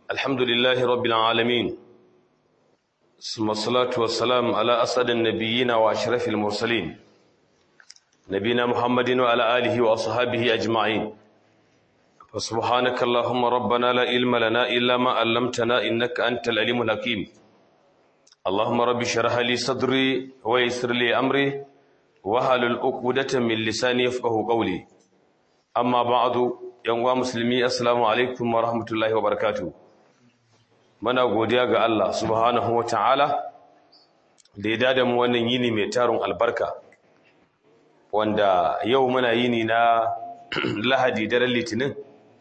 الحمد لله رب العالمين ثم الصلاة والسلام على أسعد النبيين وأشرف المرسلين نبينا محمد وعلى آله وأصحابه أجمعين فسبحانك اللهم ربنا لا علم لنا إلا ما علمتنا إنك أنت العليم الحكيم اللهم رب اشرح لي صدري ويسر لي أمري wahalul uqdatan min lisani yafqahu qawli amma ba'du yan uwa musulmi assalamu alaikum wa rahmatullahi wa barakatuh muna godiya ga Allah subhanahu wa ta'ala da ya dada mu wannan yini mai tarun albarka wanda yau muna yini na lahadi daren litinin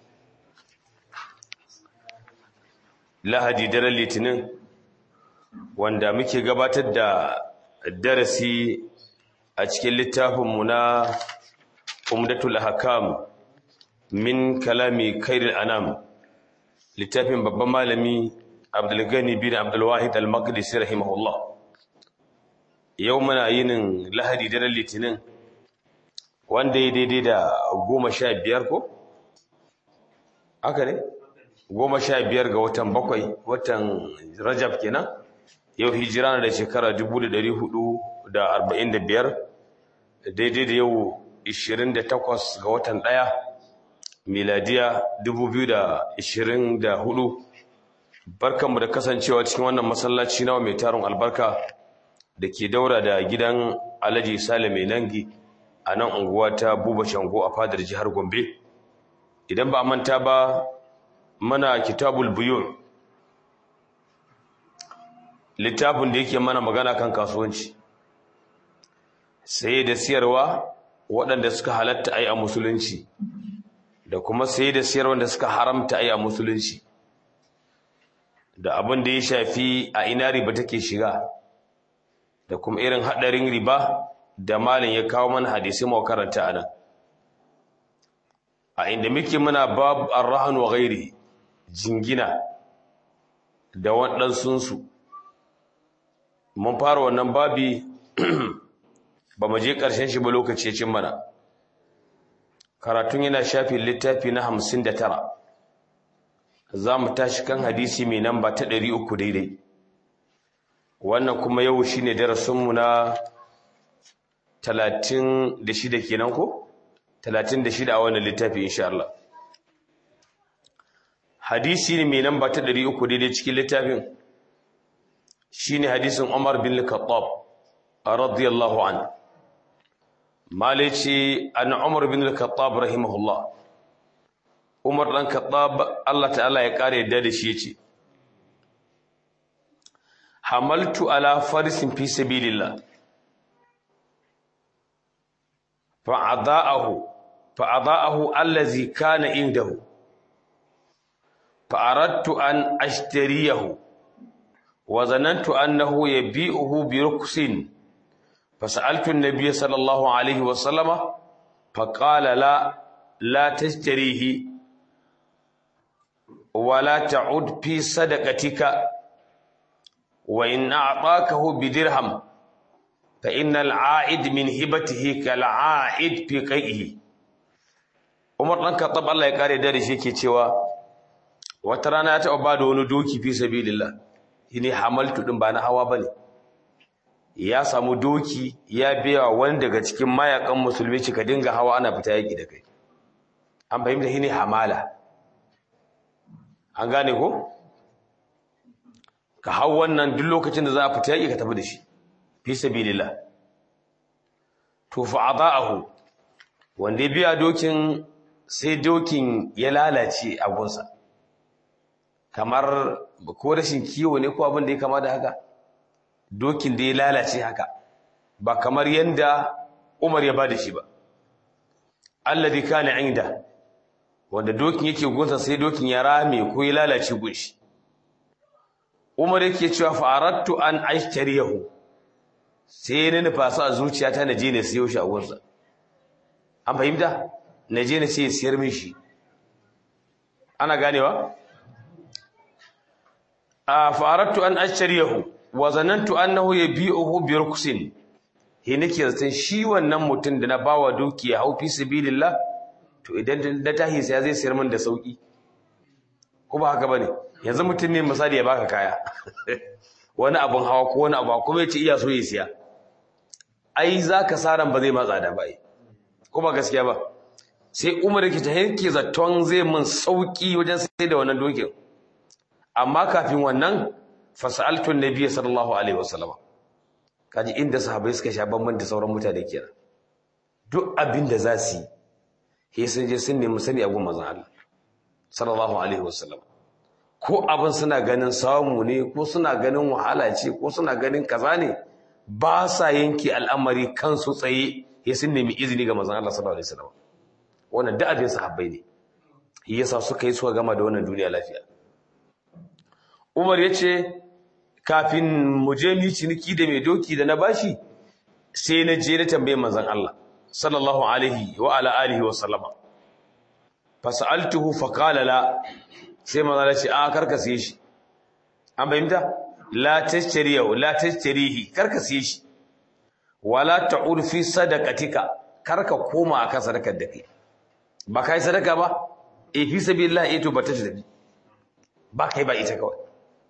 lahadi daren litinin wanda muke gabatar da darasi a cikin littafinmu na umdatul hakam min kalami kairil anam littafin babban malami abdulgani bin abdulwahid al-maqdisi rahimahullah yau muna yinin lahadi daren litinin wanda ya daidai da goma sha biyar ko? haka ne? goma sha biyar ga watan bakwai watan rajab kenan yau hijira na da shekara dubu da dari hudu da arba'in da biyar daidai da yau 28 ga watan ɗaya miladiya 2024 barkanmu da kasancewa cikin wannan masallaci nawa mai tarin albarka da ke daura da gidan alhaji sale mai nangi a nan unguwa ta buba shango a fadar jihar gombe idan ba manta ba mana kitabul buyur littafin da yake mana magana kan kasuwanci saye da siyarwa waɗanda suka halatta ai a musulunci da kuma saye da siyarwa da suka haramta ai a musulunci da abin da ya shafi a ina riba take shiga da kuma irin haɗarin riba da malin ya kawo mana hadisi mu karanta anan a inda muke muna bab arrahan wa ghairi jingina da waɗansunsu mun fara wannan babi ba mu je ƙarshen shi ba lokaci ya cin mana karatun yana shafin littafi na hamsin da tara za mu tashi kan hadisi mai namba ta ɗari uku daidai wannan kuma yau shi ne darasinmu na talatin da shida kenan ko? talatin da shida a wannan littafi insha Allah hadisi ne mai namba ta ɗari uku daidai cikin littafin shi ne hadisin Umar bin Khattab radiyallahu anhu malici an umar bin al-khattab rahimahullah umar dan khattab Allah ta'ala ya kare yadda da shi yace hamaltu ala farisin fi sabilillah fa'adha'ahu fa'adha'ahu allazi kana indahu fa'aradtu an ashtariyahu wa zanantu annahu yabi'uhu bi ruksin فسألت النبي صلى الله عليه وسلم فقال لا لا تشتريه ولا تعد في صدقتك وإن أعطاكه بدرهم فإن العائد من هبته كالعائد في قيئه Umar ɗan Khattab Allah ya kare da shi yake cewa wata rana ya taɓa ba da wani doki fi sabilillah shine hamaltu din ba na hawa bane ya samu doki ya biya wani daga cikin mayakan musulmi cika dinga hawa ana fita yaki da kai an fahimta shi ne hamala an gane ko ka hau wannan duk lokacin da za a fita yaki ka tafi da shi fi sabilillah to fa adaahu wanda ya biya dokin sai dokin ya lalace a gunsa kamar ko rashin kiwo ne ko abin da ya kama da haka dokin da ya lalace haka ba kamar yanda Umar ya bada shi ba alladhi kana inda wanda dokin yake gunsa sai dokin ya rame ko ya lalace gunshi Umar yake cewa fa'arattu an ashtariyahu sai ne nufa sa zuciyata na je ne siyo shi a gunsa an fahimta na je ne sai siyar min shi ana ganewa a fa'arattu an ashtariyahu wa zanantu annahu yabi'uhu bi ruksin he nake zaton shi wannan mutum da na bawa dukiya hau fi sabilillah to idan da tahi sai zai sayar min da sauki ko ba haka bane yanzu mutum ne misali ya baka kaya wani abun hawa ko wani abu kuma ya ce iya so ya siya ai zaka saran ba zai matsa da ba ko ba gaskiya ba sai Umar yake ta yake zaton zai mun sauki wajen sai da wannan dokin amma kafin wannan fasaltu annabi sallallahu alaihi wasallam kaji inda sahabbai suka sha bamban da sauran mutane kenan duk abin da za su yi sai sun je sun nemi sani abun manzon Allah sallallahu alaihi wasallam ko abin suna ganin samu ne ko suna ganin wahala ce ko suna ganin kaza ne ba sa yanke al'amari kansu tsaye sai sun nemi izini ga manzon Allah sallallahu alaihi wasallam wannan da abin sahabbai ne yasa suka yi suka gama da wannan duniya lafiya Umar yace kafin mu je mu ciniki da mai doki da na bashi sai na je na tambaye manzon Allah sallallahu alaihi wa ala alihi wa sallama fasaltuhu faqala la sai manzon Allah ce a karka siye shi an bayyana la tashtariyu la tashtarihi karka siye shi wala ta'ud fi sadaqatika karka koma akan sadakar da kai ba kai sadaka ba e fi sabilillah eh to bata tafi ba kai ba ita kawai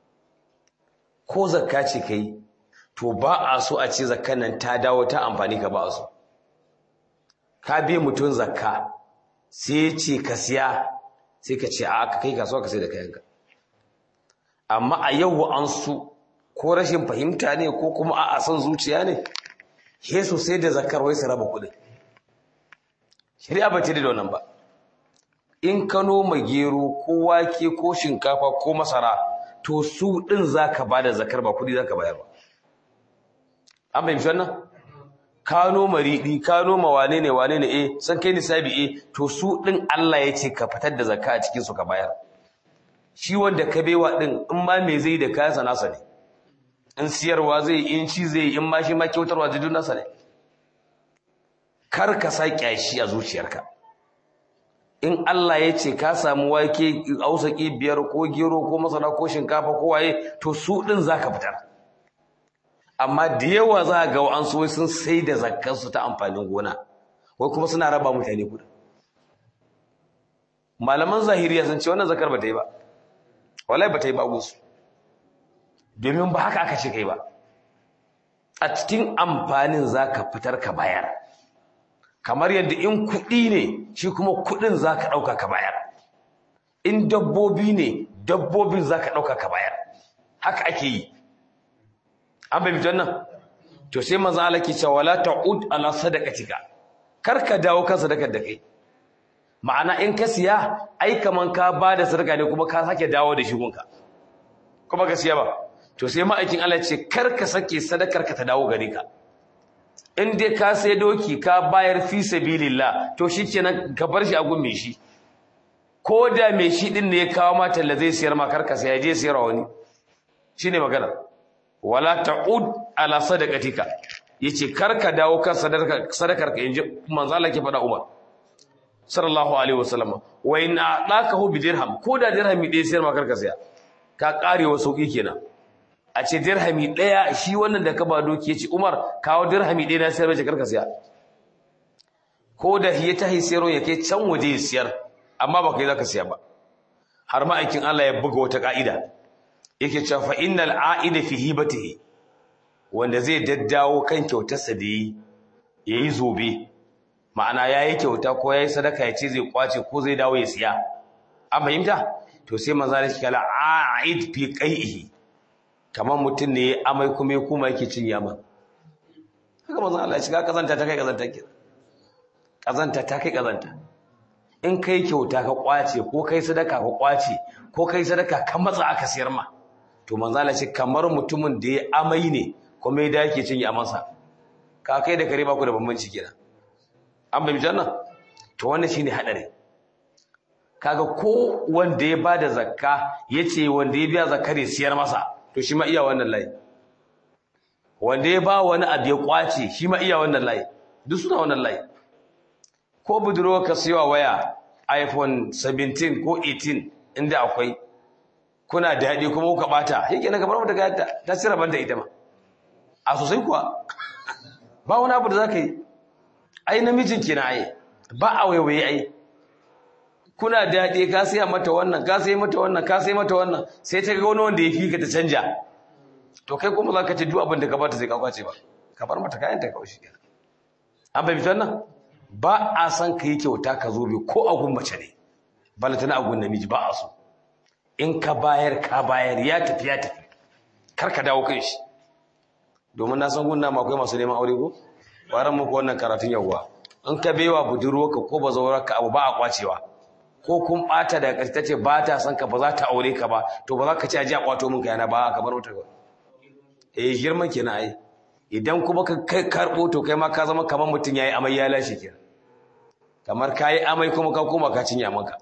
ko zakka ce kai to ba a so a ce zakkan nan ta dawo ta amfani ka ba a so ka bi mutun zakka sai ce ka siya sai ka ce a ka kai kasuwa ka sai da kayanka amma a yau an su ko rashin fahimta ne ko kuma a san zuciya ne Yesu sai da zakar wai su raba kuɗin shari'a ba ta da wannan ba in ka noma gero ko wake ko shinkafa ko masara to su ɗin za ka ba da zakar ba kuɗi za ka bayar ba an fahimci wannan ka noma riɗi ka noma wane ne wane ne eh san kai nisabi eh to su ɗin Allah ya ce ka fitar da zakka a cikin su ka bayar shi wanda ka baiwa ɗin in ma me zai da kayansa nasa ne in siyarwa zai in ci zai in ma shi ma kyautarwa zai nasa ne kar ka sa kyashi a zuciyarka in Allah ya ce ka samu wake ausaki biyar ko gero ko masara ko shinkafa ko waye to su din zaka fitar amma da yawa za ga an so sun sai da zakkar su ta amfanin gona wai kuma suna raba mutane kudi malaman zahiriya sun ce wannan zakar ba ta yi ba wallahi ba ta yi ba gusu domin ba haka aka ce kai ba a cikin amfanin zaka fitar ka bayar kamar yadda in kuɗi ne shi kuma kuɗin za ka ɗauka ka bayar in dabbobi ne dabbobin za ka ɗauka ka bayar haka ake yi an bai mutum nan to sai maza ala ke cewa la ta'ud ala sadaqatika kar ka dawo kan sadakar da kai ma'ana in ka siya ai kaman ka ba da sadaka ne kuma ka sake dawo da shigunka kuma ka siya ba to sai ma'aikin Allah ce kar ka sake sadakar ka ta dawo gare ka in dai ka sai doki ka bayar fi sabilillah to shikenan ka bar shi a gun mai shi ko da mai shi din ne ya kawo ma talla zai siyar ma karka sai ya je siyar wani shine magana wala ta'ud ala sadaqatika yace karka dawo kan sadakar sadakar ka inji manzo Allah ke faɗa Umar sallallahu alaihi wasallam wa in aqakahu bi dirham ko da dirhami ɗaya siyar ma karka saya ka karewa sauki kenan a ce dirhami ɗaya shi wannan da ka ba doki ya ce umar kawo dirhami ɗaya na sayar mace karka siya ko da ya ta siyarwa ya kai can waje ya siyar amma ba kai za ka siya ba har ma'aikin Allah ya buga wata ka'ida yake cewa fa innal a'ida fi hibatihi wanda zai daddawo kan kyautarsa da yi yayi zobe ma'ana yayi kyauta ko yayi sadaka ya ce zai kwace ko zai dawo ya siya an fahimta to sai manzo Allah ya kala a'id fi qai'ihi kamar mutum ne amai kuma ya kuma yake cin yama haka manzon Allah ya shiga kazanta ta kai kazanta ke kazanta ta kai kazanta in kai kyauta ka kwace ko kai sadaka ka kwace ko kai sadaka ka matsa aka siyar ma to manzon Allah ce kamar mutumin da ya amai ne kuma ya dake cin yamansa ka kai da kare ba ku da bambanci kenan an bai janna to wannan shine hadari kaga ko wanda ya bada zakka yace wanda ya biya zakare siyar masa to shi ma iya wannan layi wanda ya ba wani abu ya kwace shi ma iya wannan layi duk suna wannan layi ko budurwa ka siyo waya iPhone 17 ko 18 inda akwai kuna daɗi kuma kuka bata yake na kamar daga yadda ta sira banta ita ma a sosai kuwa ba wani abu da za ka yi ai namijin ke na ai ba a waiwaye ai kuna daɗe ka sai mata wannan ka sai mata wannan ka sai mata wannan sai ta ga wani wanda ya fi ka ta canja to kai kuma za ka ce duk abin da ka bata sai ka kwace ba ka bar mata kayan ta kawai shi kenan an fahimci wannan ba a san ka yi kyauta ka zo bai ko agun mace ne balantana agun namiji ba a so in ka bayar ka bayar ya tafi ya tafi kar ka dawo kan shi domin na san gunna ma akwai masu neman aure ko bayan muku wannan karatun yawwa in ka baiwa budurwarka ko bazawar ka abu ba a kwacewa ko kun bata daga ƙarshe tace ba ta san ka ba za ta aure ka ba to ba za ka ci aji a kwato min kayana ba ka bar wata ba eh girman kenan ai idan kuma ka kai karbo to kai ma ka zama kamar mutum yayi amai ya lashe kenan kamar kayi amai kuma ka koma ka cinye maka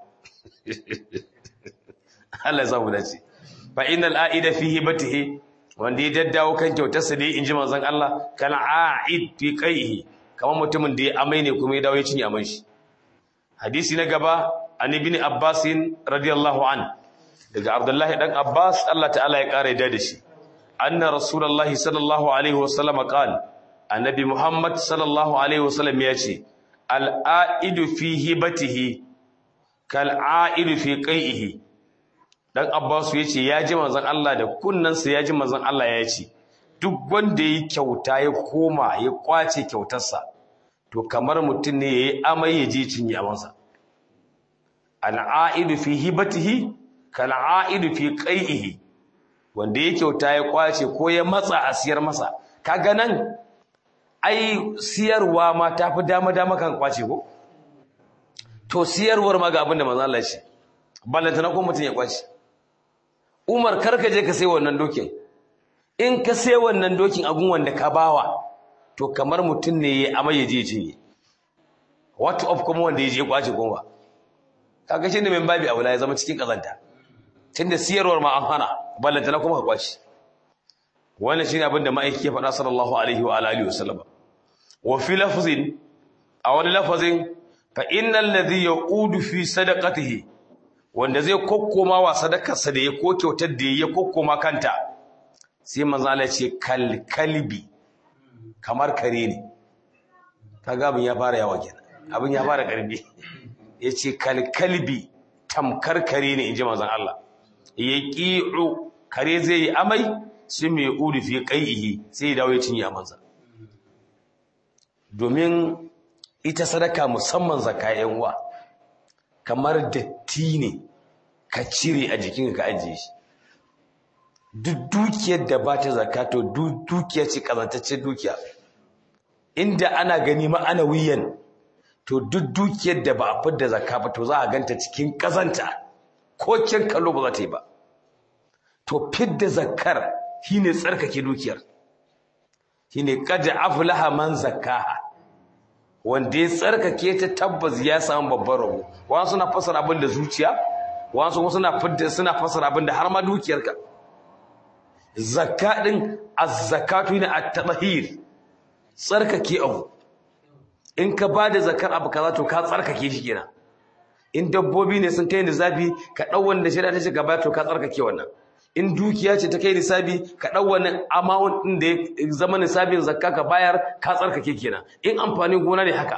Allah ya samu dace fa innal aida fi hibatihi wanda ya daddawo kan kyautarsa dai inji manzon Allah kana a'id fi qaihi kamar mutumin da ya amai ne kuma ya dawo ya cinye aman shi hadisi na gaba an ibn Abbas radiyallahu an daga Abdullah dan Abbas Allah ta'ala ya kare da shi anna rasulullah sallallahu alaihi wasallam qala annabi Muhammad sallallahu alaihi wasallam ya ce al-aidu fi hibatihi kal aidu fi qaihi dan Abbasu yace ya ji manzon Allah da kunnansa ya ji manzon Allah ya ce duk wanda yi kyauta ya koma ya kwace kyautarsa to kamar mutum ne yayi amai ya je cinye amansa al'aidu fi hibatihi kal aidu fi qai'ihi wanda ya kyauta ya kwace ko ya matsa a siyar masa kaga nan ai siyarwa ma tafi dama dama kan kwace ko to siyarwar ma ga abin da manzon Allah ya ce ballantana ko mutum ya kwace Umar karka je ka sai wannan dokin in ka sai wannan dokin agun wanda ka bawa to kamar mutum ne ya amai ya je cinye what of kuma wanda ya je kwace kuma kaga shi ne min babi aula ya zama cikin kazanta tunda siyarwar ma an hana ballanta na kuma ka kwace wannan shine abin da ma'aiki ya faɗa sallallahu alaihi wa alihi wasallam wa fi lafzin a wani lafazin fa innal ladhi yaudu fi sadaqatihi wanda zai kokkoma wa sadakarsa da ya ko kyautar da ya kokkoma kanta sai manzo Allah ce kal kalbi kamar kare ne kaga abin ya fara yawa kenan abin ya fara karbi yace kal kalbi tamkar kare ne inji manzon Allah yaqi'u kare zai yi amai sai mai udu fi qaihi sai ya dawo ya cinye amansa domin ita sadaka musamman zakka yan uwa kamar datti ne ka cire a jikinka ka ajiye shi duk dukiyar da ba ta zakato duk dukiya ce kazantaccen dukiya inda ana gani ma'ana wiyan to duk dukiyar da ba a fidda zakka ba to za a ganta cikin kazanta ko kin kallo ba za ta yi ba to fidda zakkar shine tsarkake dukiyar shine qad aflaha man zakkaha wanda ya tsarkake ta tabbas ya samu babban rabo wasu suna fasara abin da zuciya wasu suna fidda suna fasara abin da har ma dukiyarka zakka din az-zakatu ne at-tahir tsarkake abu in ka bada zakar abu kaza to ka tsarkake shi kenan in dabbobi ne sun kai nisabi ka dau wanda shari'a ta ce gaba to ka tsarkake wannan in dukiya ce ta kai nisabi ka dau wani amount din da ya zama nisabin zakka ka bayar ka tsarkake kenan in amfanin gona ne haka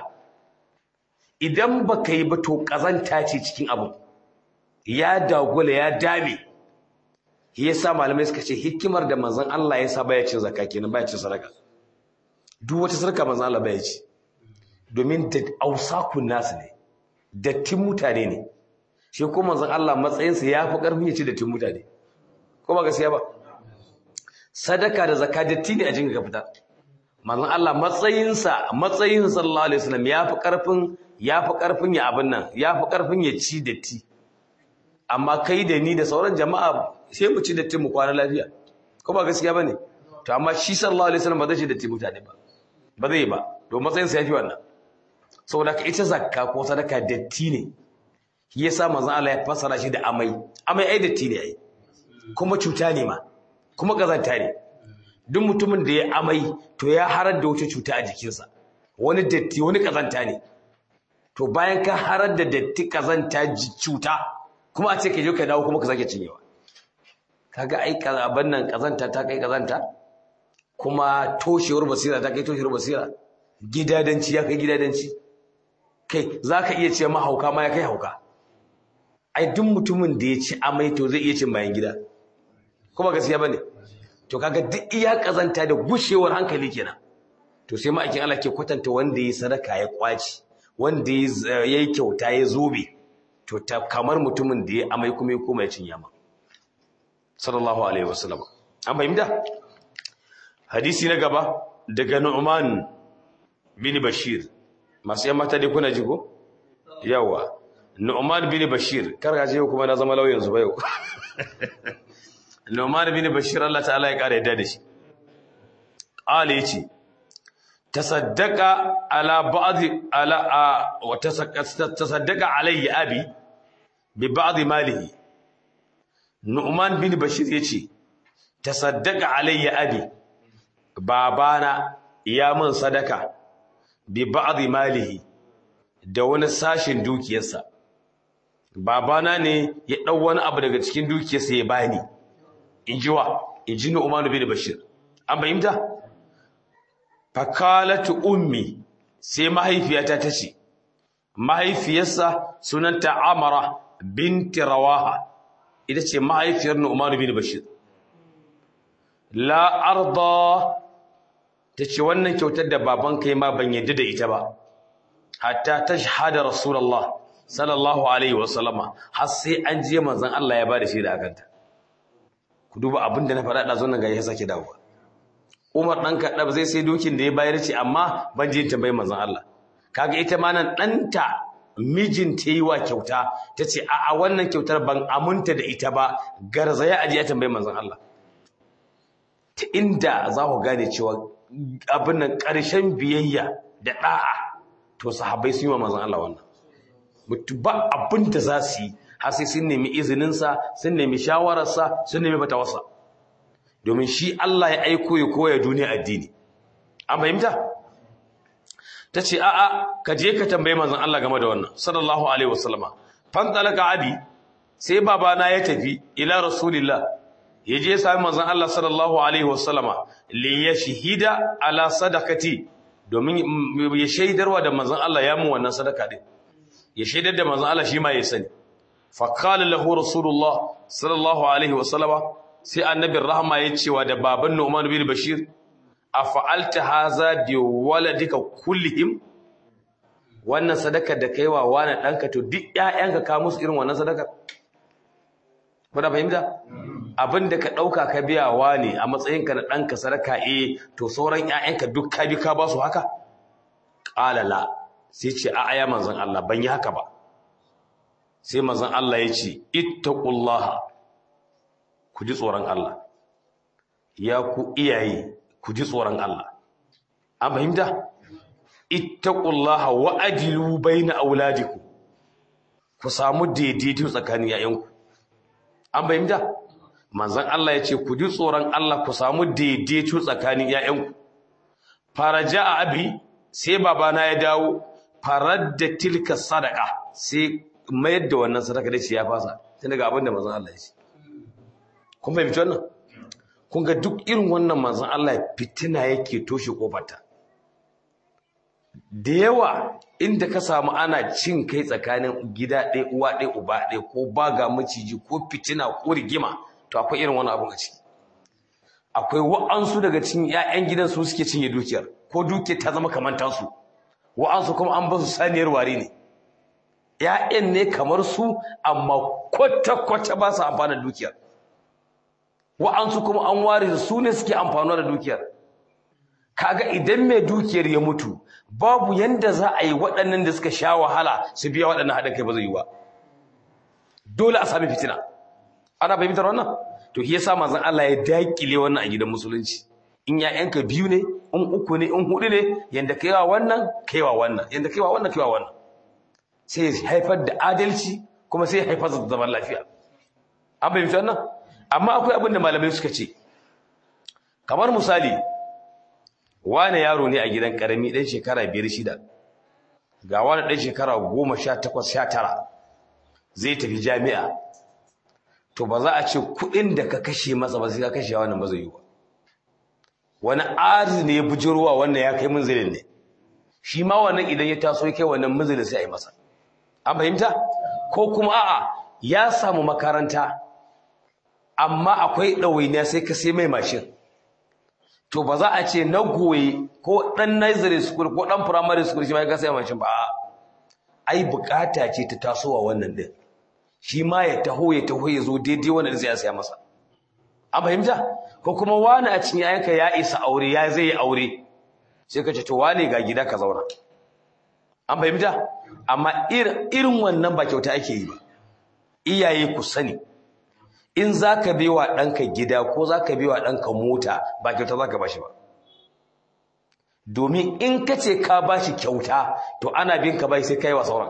idan baka yi ba to kazanta ce cikin abu ya dagula ya dame yasa malamai suka ce hikimar da manzon Allah ya sa baya cin zakka kenan baya cin sadaka duk wata sadaka manzon Allah baya ci domin da ausakun nasu ne dattin mutane ne shi ko manzon Allah matsayinsa ya fi karfin ya ci dattin mutane ko ba gaskiya ba sadaka da zakka datti ne a jinka ka fita manzon Allah matsayinsa matsayin sallallahu alaihi wasallam ya fi karfin ya fi karfin ya abin nan ya fi karfin ya ci datti amma kai da ni da sauran jama'a sai mu ci datti mu kwana lafiya ko ba gaskiya bane to amma shi sallallahu alaihi wasallam ba zai ci datti mutane ba ba zai ba to matsayin sa yafi wannan saboda ka ita zakka ko sadaka datti ne shi yasa manzon Allah ya fassara shi da amai amai ai datti ne ai kuma cuta ne ma kuma kazanta ne duk mutumin da ya amai to ya harar da wata cuta a jikinsa wani datti wani kazanta ne to bayan ka harar da datti kazanta cuta kuma a ce ka je ka dawo kuma ka sake cinyewa kaga ai abin nan kazanta ta kai kazanta kuma toshewar basira ta kai toshewar basira gidadanci ya kai gidadanci kai zaka iya ce mahauka ma ya kai hauka ai duk mutumin da ya ci amai to zai iya cin bayan gida kuma gaskiya bane to kaga duk iya kazanta da gushewar hankali kenan to sai ma'aikin Allah ke kwatanta wanda ya sadaka ya kwaci wanda ya yi kyauta ya zobe to ta kamar mutumin da ya amai kuma ya koma ya cin yama sallallahu alaihi wasallam an fahimta hadisi na gaba daga Nu'man bin Bashir masu yan mata dai kuna ji ko yawa Nu'man bin Bashir kar ka je kuma na zama lauyan zuba yau Nu'man bin Bashir Allah ta'ala ya kare yadda da shi Ali yace tasaddaqa ala ba'd ala wa tasaddaqa alayya abi bi ba'd malihi Nu'man bin Bashir yace tasaddaqa alayya abi babana ya min sadaka bi ba'd malihi da wani sashin dukiyarsa babana ne ya dau wani abu daga cikin dukiyarsa ya bani injiwa inji Nu'man bin Bashir an bayyanta fakalatu ummi sai mahaifiyata ta ce mahaifiyarsa sunanta Amara binti Rawaha ita ce mahaifiyar Nu'man bin Bashir la arda tace wannan kyautar da baban kai ma ban yadda da ita ba hatta tashhada rasulullah sallallahu alaihi wasallama har sai an je manzon Allah ya bada shi da akanta ku duba abin da na faɗa da zuwan ga ya sake dawowa Umar dan Kaddab zai sai dokin da ya bayar ce amma ban je tambayi manzon Allah kaga ita ma nan danta mijin ta yi wa kyauta tace a a wannan kyautar ban amunta da ita ba garzaya aje ya tambayi manzon Allah ta inda za ku gane cewa abin nan ƙarshen biyayya da ɗa'a to sahabbai sun yi wa manzon Allah wannan mutu ba abin da za su yi har sai sun nemi izininsa sun nemi shawararsa sun nemi fatawarsa domin shi Allah ya aiko ya koya duniya addini an fahimta ta ce a'a ka je ka tambayi manzon Allah game da wannan sallallahu alaihi wasallama fan talaka abi sai babana ya tafi ila rasulillah ya je sami manzon Allah sallallahu alaihi wasallama li yashhida ala sadaqati domin ya shaidarwa da manzon Allah ya mun wannan sadaka din ya shaidar da manzon Allah shi ma ya sani fa qala lahu rasulullah sallallahu alaihi wasallama sai annabin rahma ya cewa da baban Nu'man bin Bashir afa'alta haza bi waladika kullihim wannan sadaka da kaiwa wani danka to duk ƴaƴanka ka musu irin wannan sadaka kuna fahimta abinda ka dauka ka biya wani a matsayinka na danka sadaka eh to sauran ƴaƴanka duk ka bi ka ba su haka qala la sai ce a aya manzon Allah ban yi haka ba sai manzon Allah ya ce ittaqullaha ku ji tsoron Allah ya ku iyaye ku ji tsoron Allah an fahimta ittaqullaha wa adilu baina auladikum ku samu daidaito tsakanin yayanku an fahimta manzon Allah ya ce ku ji tsoron Allah ku samu daidaito tsakanin yayanku faraja abi sai babana ya dawo faradda tilka sadaka sai mayar da wannan sadaka da ce ya fasa tun daga abin da manzon Allah ya ce kun fahimci wannan kun ga duk irin wannan manzon Allah fitina yake toshe kofarta da yawa inda ka samu ana cin kai tsakanin gida ɗaya uwa ɗaya uba ɗaya ko baga maciji ko fitina ko rigima to akwai irin wani abun a ciki akwai wa'ansu daga cikin 'ya'yan gidan su suke cinye dukiyar ko dukiyar ta zama kamar tasu wa'ansu kuma an ba su saniyar ware ne ‘ya'yan ne kamar su amma kwata-kwata ba su amfana da dukiyar wa'ansu kuma an ware da su ne suke amfanuwa da dukiyar kaga idan mai dukiyar ya mutu babu yanda za a yi waɗannan da suka sha wahala su biya waɗannan haɗin kai ba zai yi ba dole a sami fitina ana fahimtar wannan to shi yasa manzon Allah ya dakile wannan a gidan musulunci in ‘ya'yanka biyu ne in uku ne in hudu ne yanda kaiwa wannan kaiwa wannan yanda kaiwa wannan kaiwa wannan sai ya haifar da adalci kuma sai ya haifar da zaman lafiya an fahimci wannan amma akwai abin da malamai suka ce kamar misali wane yaro ne a gidan karami ɗan shekara biyar shida ga wani ɗan shekara goma sha takwas sha tara zai tafi jami'a to ba za a ce kuɗin da ka kashe masa ba sai ka kashe wannan ba zai yi ba wani arzi ne ya bujirwa wannan ya kai munzilin ne shi ma wannan idan ya taso ya kai wannan munzilin sai a yi masa an fahimta ko kuma a'a ya samu makaranta amma akwai ɗawainiya sai ka sai mai mashin to ba za a ce na goye ko ɗan nursery school ko ɗan primary school shi ma ya sai mashin ba ai bukata ce ta tasowa wannan din shi ma ya taho ya taho ya zo daidai wannan zai saya masa an fahimta ko kuma wani a cikin yayanka ya isa aure ya zai aure sai ka ce to wane ga gida ka zauna an fahimta amma irin wannan ba kyauta ake yi ba iyaye ku sani in za ka wa ɗanka gida ko za ka wa ɗanka mota ba kyauta za ka ba shi ba domin in ka ce ka ba shi kyauta to ana bin ka bai sai ka yi wa sauran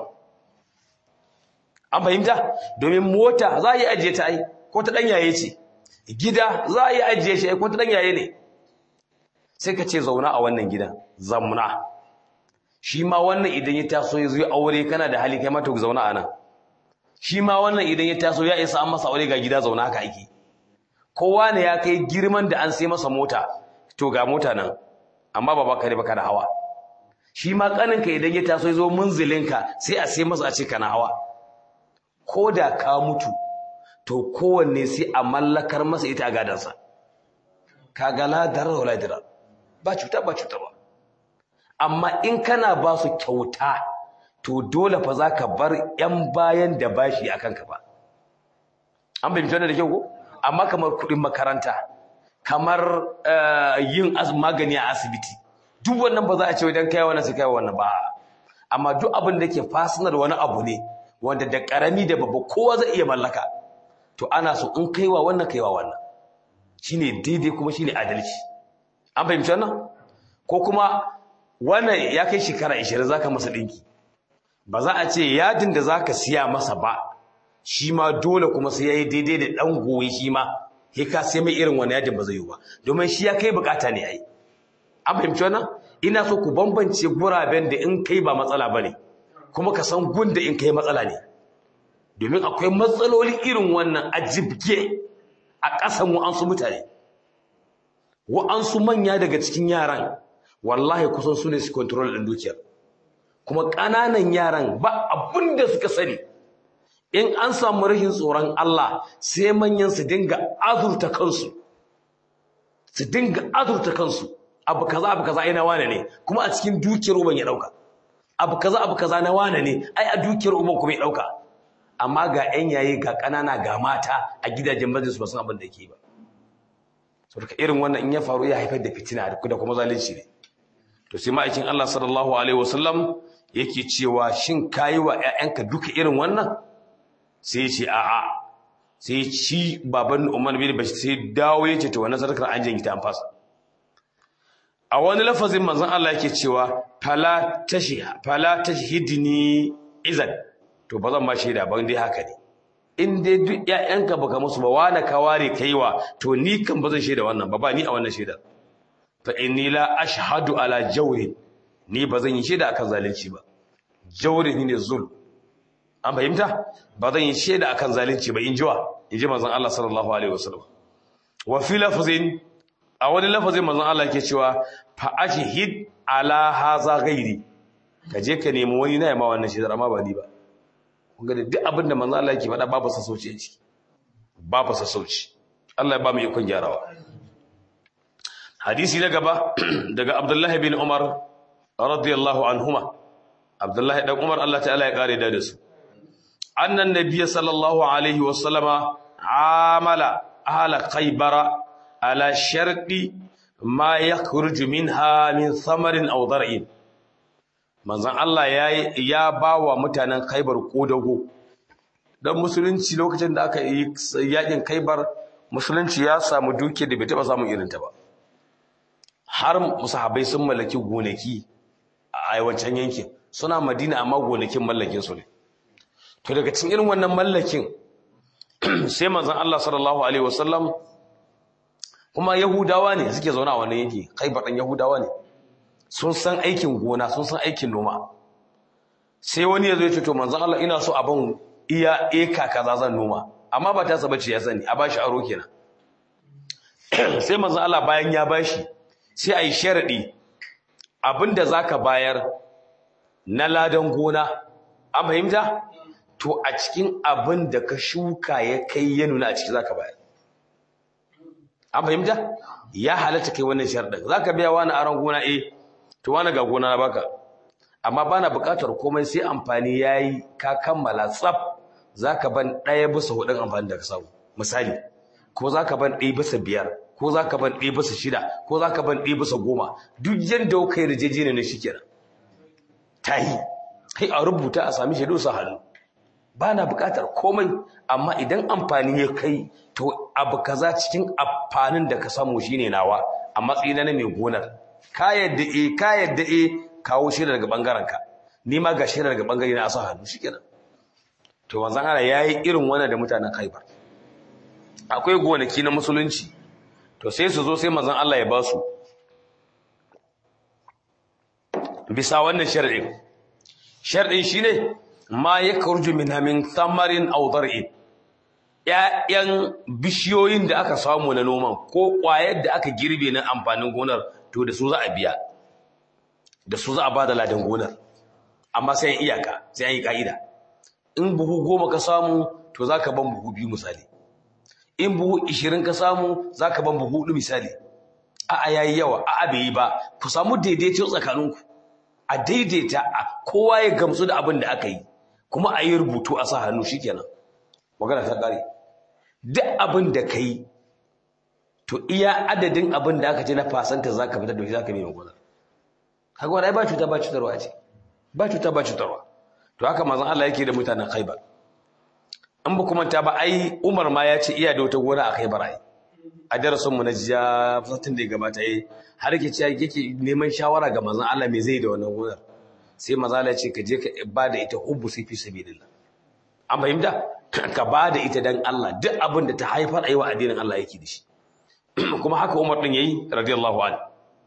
an fahimta domin mota za a yi ajiye ta ai ko ta ɗanyaye ce gida za a yi ajiye shi ai ko ta ɗanyaye ne sai ka ce zauna a wannan gidan zamuna shi ma wannan idan ya taso ya zo ya aure kana da hali kai mata ku zauna a nan shi ma wannan idan ya taso ya isa an masa aure ga gida zauna haka ake kowa ne ya kai girman da an sai masa mota to ga mota nan amma ba baka ne baka da hawa shi ma kaninka idan ya taso ya zo munzilinka sai a sai masa a ce kana hawa ko da ka mutu to kowanne sai a mallakar masa ita a gadansa kaga la darar wala dirar ba cuta ba cuta ba amma in kana ba su kyauta to dole fa za ka bar 'yan bayan da bashi a kanka ba an bai da kyau ko amma kamar kuɗin makaranta kamar yin magani a asibiti duk wannan ba za a ce wajen kai wannan sai kai wannan ba amma duk abin da ke fasinar wani abu ne wanda da karami da babba kowa zai iya mallaka to ana so in kaiwa wannan kaiwa wannan shine daidai kuma shine adalci an fahimci wannan ko kuma wannan ya kai shekara 20 zaka masa dinki ba za a ce yadin da zaka siya masa ba shi ma dole kuma sai yayi daidai da dan goyi shi ma sai ka sai mai irin wannan yadin ba zai yi ba domin shi ya kai bukata ne ai an fahimci wannan ina so ku bambance guraben da in kai ba matsala bane kuma ka san gunda in kai matsala ne domin akwai matsaloli irin wannan a jibge a ƙasan wa'ansu mutane wa'ansu manya daga cikin yaran wallahi kusan su ne su control ɗin dukiyar kuma ƙananan yaran ba abin da suka sani in an samu rashin tsoron Allah sai manyan su dinga azurta kansu su dinga azurta kansu abu kaza abu kaza ina wane ne kuma a cikin dukiyar uban ya ɗauka abu kaza abu kaza na wane ne ai a dukiyar uban kuma ya ɗauka amma ga 'yan yayi ga ƙanana ga mata a gidajen majalisu ba san abin da yake ba saboda irin wannan in ya faru ya haifar da fitina da kuma zalunci ne to sai ma'aikin Allah sallallahu alaihi wasallam yake cewa shin kayi wa ƴaƴanka duka irin wannan sai ya ce a'a sai ci baban Umar bin Bashir sai dawo ya ce to wannan sadakar an janye ta an fasa a wani lafazin manzon Allah yake cewa fala tashiha fala tashhidni izan to ba zan ma shaida ban dai haka ne in dai duk ƴaƴanka baka musu ba wani ka ware kaiwa to ni kan ba zan shaida wannan ba ba ni a wannan shaida fa inni la ashhadu ala jawri ni ba zan yi shaida akan zalunci ba jawri ne zul an fahimta ba zan yi shaida akan zalunci ba in jiwa in ji manzon Allah sallallahu alaihi wasallam wa fi lafzin a wani lafazin manzon Allah yake cewa fa ashhid ala haza ghairi ka je ka nemi wani na yamma wannan shaidar amma ba ni ba kun ga duk abin da manzon Allah yake faɗa babu sassauci a ciki babu sassauci Allah ya ba mu ikon gyarawa hadisi na gaba daga Abdullah bin Umar radiyallahu anhuma Abdullah dan Umar Allah ta'ala ya kare da su annan nabiyyi sallallahu alaihi wasallama amala ahla khaybara ala sharqi ma yakhruju minha min thamarin aw dar'in manzon Allah ya ya bawa mutanen Khaybar kodago dan musulunci lokacin da aka yi yakin Khaybar musulunci ya samu duke da bai taba samun irin ta ba har musahabai sun mallaki gonaki a wancan yankin suna Madina amma gonakin mallakin su ne to daga cikin irin wannan mallakin sai manzon Allah sallallahu alaihi wasallam kuma yahudawa ne suke zaune a wannan yanki Khaybar dan yahudawa ne sun san aikin gona sun san aikin noma sai wani ya zo ya ce to manzon Allah ina so abin iya eka kaza zan noma amma ba ta saba ce ya sani a bashi aro kenan sai manzon Allah bayan ya bashi sai ayi sharadi abinda zaka bayar na ladan gona an fahimta to a cikin abin da ka shuka ya kai ya nuna a ciki zaka bayar an fahimta ya halatta kai wannan sharɗin zaka biya wani aron gona eh to wani ga gona na baka amma bana buƙatar komai sai amfani yayi ka kammala tsaf zaka ban ɗaya bisa hudun amfani da ka samu misali ko zaka ban ɗaya bisa biyar ko zaka ban ɗaya bisa shida ko zaka ban ɗaya bisa goma duk yanda kai rijejene ne shikenan tayi kai a rubuta a sami shaidu su hannu ba na buƙatar komai amma idan amfani ya kai to abu kaza cikin amfanin da ka samu shine nawa a matsayina na mai gonar ka yadda e ka yadda e kawo shi daga bangaren ka ni ma ga shi daga bangare na asa hannu shikenan to manzon Allah yayi irin wannan da mutanen Khaibar akwai gonaki na musulunci to sai su zo sai manzon Allah ya ba su bisa wannan shar'in shar'in shine ma yakhruju minha min thamarin aw dar'in ‘ya'yan bishiyoyin da aka samu na noman ko ƙwayar da aka girbe na amfanin gonar to da su za a biya da su za a ba da ladan gonar amma sai iyaka sai an yi ƙa'ida in buhu goma ka samu to za ka ban buhu biyu misali in buhu ishirin ka samu za ka ban buhu hudu misali a'a yayi yawa a'a bai yi ba ku samu daidaito tsakaninku a daidaita kowa ya gamsu da abin da aka yi kuma a yi rubutu a sa hannu shikenan magana ta ƙare duk abin da ka yi to iya adadin abin da aka ce na fasanta za ka fitar da shi za ka nemi gwanar haka wani ba cuta ba cutarwa ce ba cuta ba cutarwa to haka mazan Allah yake da mutanen khaibar in ba kuma ta ba ai umar ma ya ce iya da wata gona a khaibar ai a darasin mu na jiya fasatin da ya gabata yi har yake ce yake neman shawara ga mazan Allah me zai da wannan gonar sai maza Allah ya ce ka je ka ba da ita hubbu sai fi sabilillah an fahimta ka ba da ita dan Allah duk abin da ta haifar a yi wa addinin Allah yake da shi kuma haka Umar din yayi radiyallahu anhu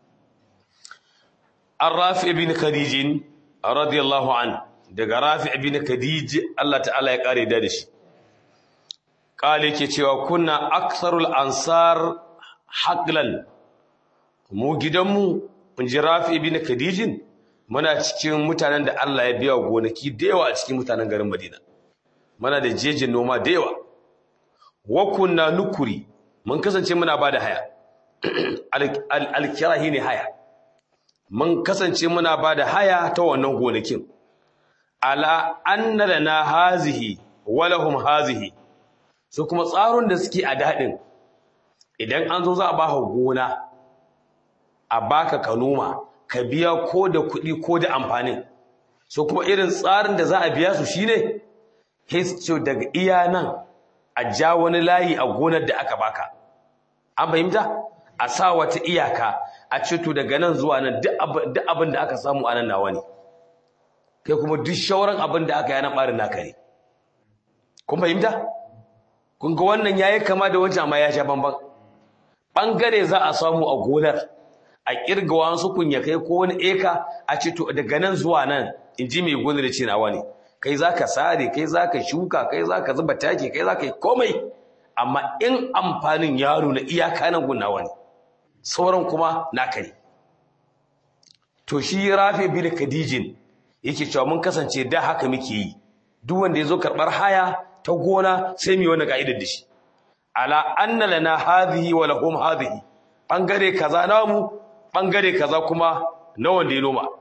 Ar-Rafi ibn Khadij radiyallahu anhu daga Rafi ibn Khadij Allah ta'ala ya kare da shi kale yake cewa kunna aktharul ansar haqlan mu gidanmu mun ji Rafi ibn Khadij muna cikin mutanen da Allah ya biya gonaki da yawa a cikin mutanen garin Madina muna da jejin noma da yawa wa kunna nukuri mun kasance muna bada haya alkirahi ne haya mun kasance muna bada haya ta wannan gonakin ala anna lana hazihi wa lahum hazihi so kuma tsaron da suke a dadin idan an zo za a baka gona a baka ka noma ka biya ko da kuɗi ko da amfanin so kuma irin tsarin da za a biya su shine histo daga iya nan a ja wani layi a gonar da aka baka an fahimta a sa wata iyaka a ce to daga nan zuwa nan duk abin da aka samu a nan nawa ne kai kuma duk shauran abin da aka yi nan ɓarin naka ne kun fahimta kun ga wannan yayi kama da wancan amma ya sha bamban ɓangare za a samu a gonar a kirga wasu kunya kai ko wani eka a ce to daga nan zuwa nan in ji mai gonar ce nawa ne kai za ka sare kai za ka shuka kai za ka zuba take kai za ka yi komai amma in amfanin yaro na iyaka nan gunawa ne sauran kuma naka ne to shi rafi bin khadijin yake cewa mun kasance da haka muke yi duk wanda ya zo karɓar haya ta gona sai mu yi wani ka'idar da shi ala anna lana hadhihi wa lahum hadhihi bangare kaza namu bangare kaza kuma na wanda ya noma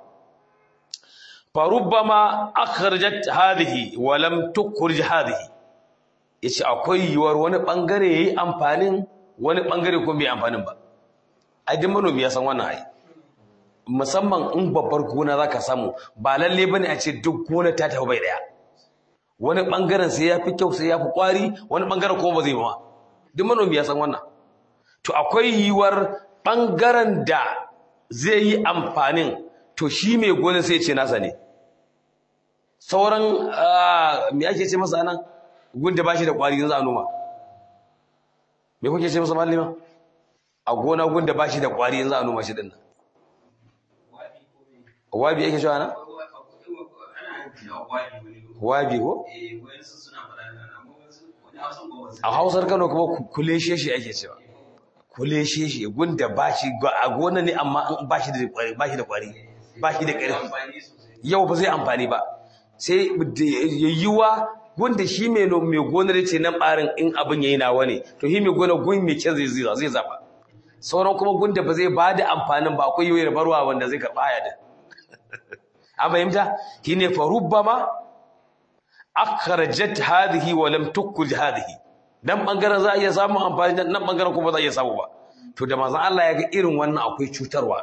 farubbama akhrajat hadhihi wa lam tukhrij hadhihi yace akwai yiwuwar wani bangare yayi amfanin wani bangare kuma bai amfanin ba ai duk manomi ya san wannan ai musamman in babbar gona zaka samu ba lalle bane a ce duk gona ta tafi bai daya wani bangaren sai yafi kyau sai yafi kwari wani bangaren kuma ba zai ba duk manomi ya san wannan to akwai yiwuwar bangaren da zai yi amfanin to shi mai gonin sai ce nasa ne sauran me ake ce masa nan gunda ba shi da kwari za a noma me kuke ce masa malima a gona gunda ba shi da kwari za a noma shi dinnan wabi yake cewa nan wabi ko a hausar kano kuma kule shi ake cewa kule shi gunda ba shi a gona ne amma ba shi da kwari ba shi da kwari ba shi da ƙarfi yau ba zai amfani ba sai yayyuwa gunda shi mai mai gonar ce nan barin in abin yayi nawa ne to shi mai gonar gun mai kyan zai zai zaba sauran kuma gunda ba zai bada amfanin ba akwai yoyar barwa wanda zai karba haya da an fahimta shine fa rubbama akhrajat hadhihi wa lam tukhruj hadhihi dan bangaren za a iya samun amfani nan bangaren kuma za a iya samu ba to da manzon Allah ya ga irin wannan akwai cutarwa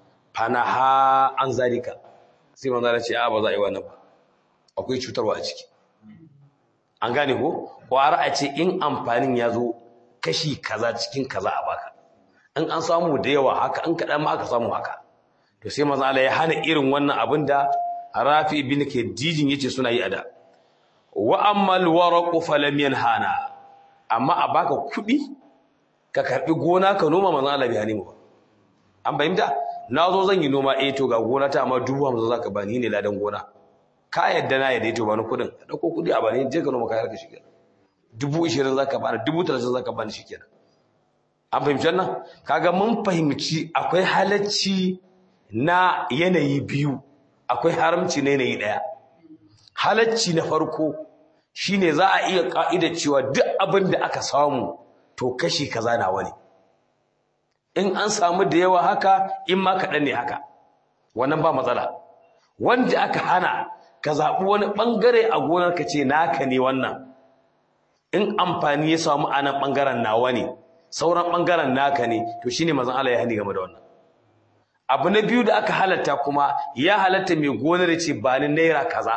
fanaha an zalika sai manzon Allah ce a ba za a yi wannan ba akwai cutarwa a ciki an gane ko kwara a ce in amfanin ya zo kashi kaza cikin kaza a baka in an samu da yawa haka in kaɗan ma aka samu haka to sai manzon Allah ya hana irin wannan abin da Rafi ibn Khadijin yace suna yi a da wa ammal waraqu falam yanhana amma a baka kuɗi ka karbi gona ka noma manzon Allah bai hani mu ba an fahimta nazo zan yi noma eh to ga gona ta amma dubu hamsin zaka bani ne ladan gona ka yadda na yadda to bani kuɗin ka dauko kuɗi a bani je ka noma kayar ka shikenan dubu ishirin zaka bani dubu talatin zaka bani shikenan an fahimci wannan kaga mun fahimci akwai halacci na yanayi biyu akwai haramci na yanayi ɗaya halacci na farko shine za a iya ka'ida cewa duk abin da aka samu to kashi kaza nawa ne in an samu da yawa haka in ma kaɗan ne haka wannan ba matsala wanda aka hana ka zaɓi wani ɓangare a gonar ka ce naka ne wannan in amfani ya samu a nan ɓangaren nawa ne sauran ɓangaren naka ne to shine mazan Allah ya hani game da wannan abu na biyu da aka halatta kuma ya halatta mai gonar ce ba ni naira kaza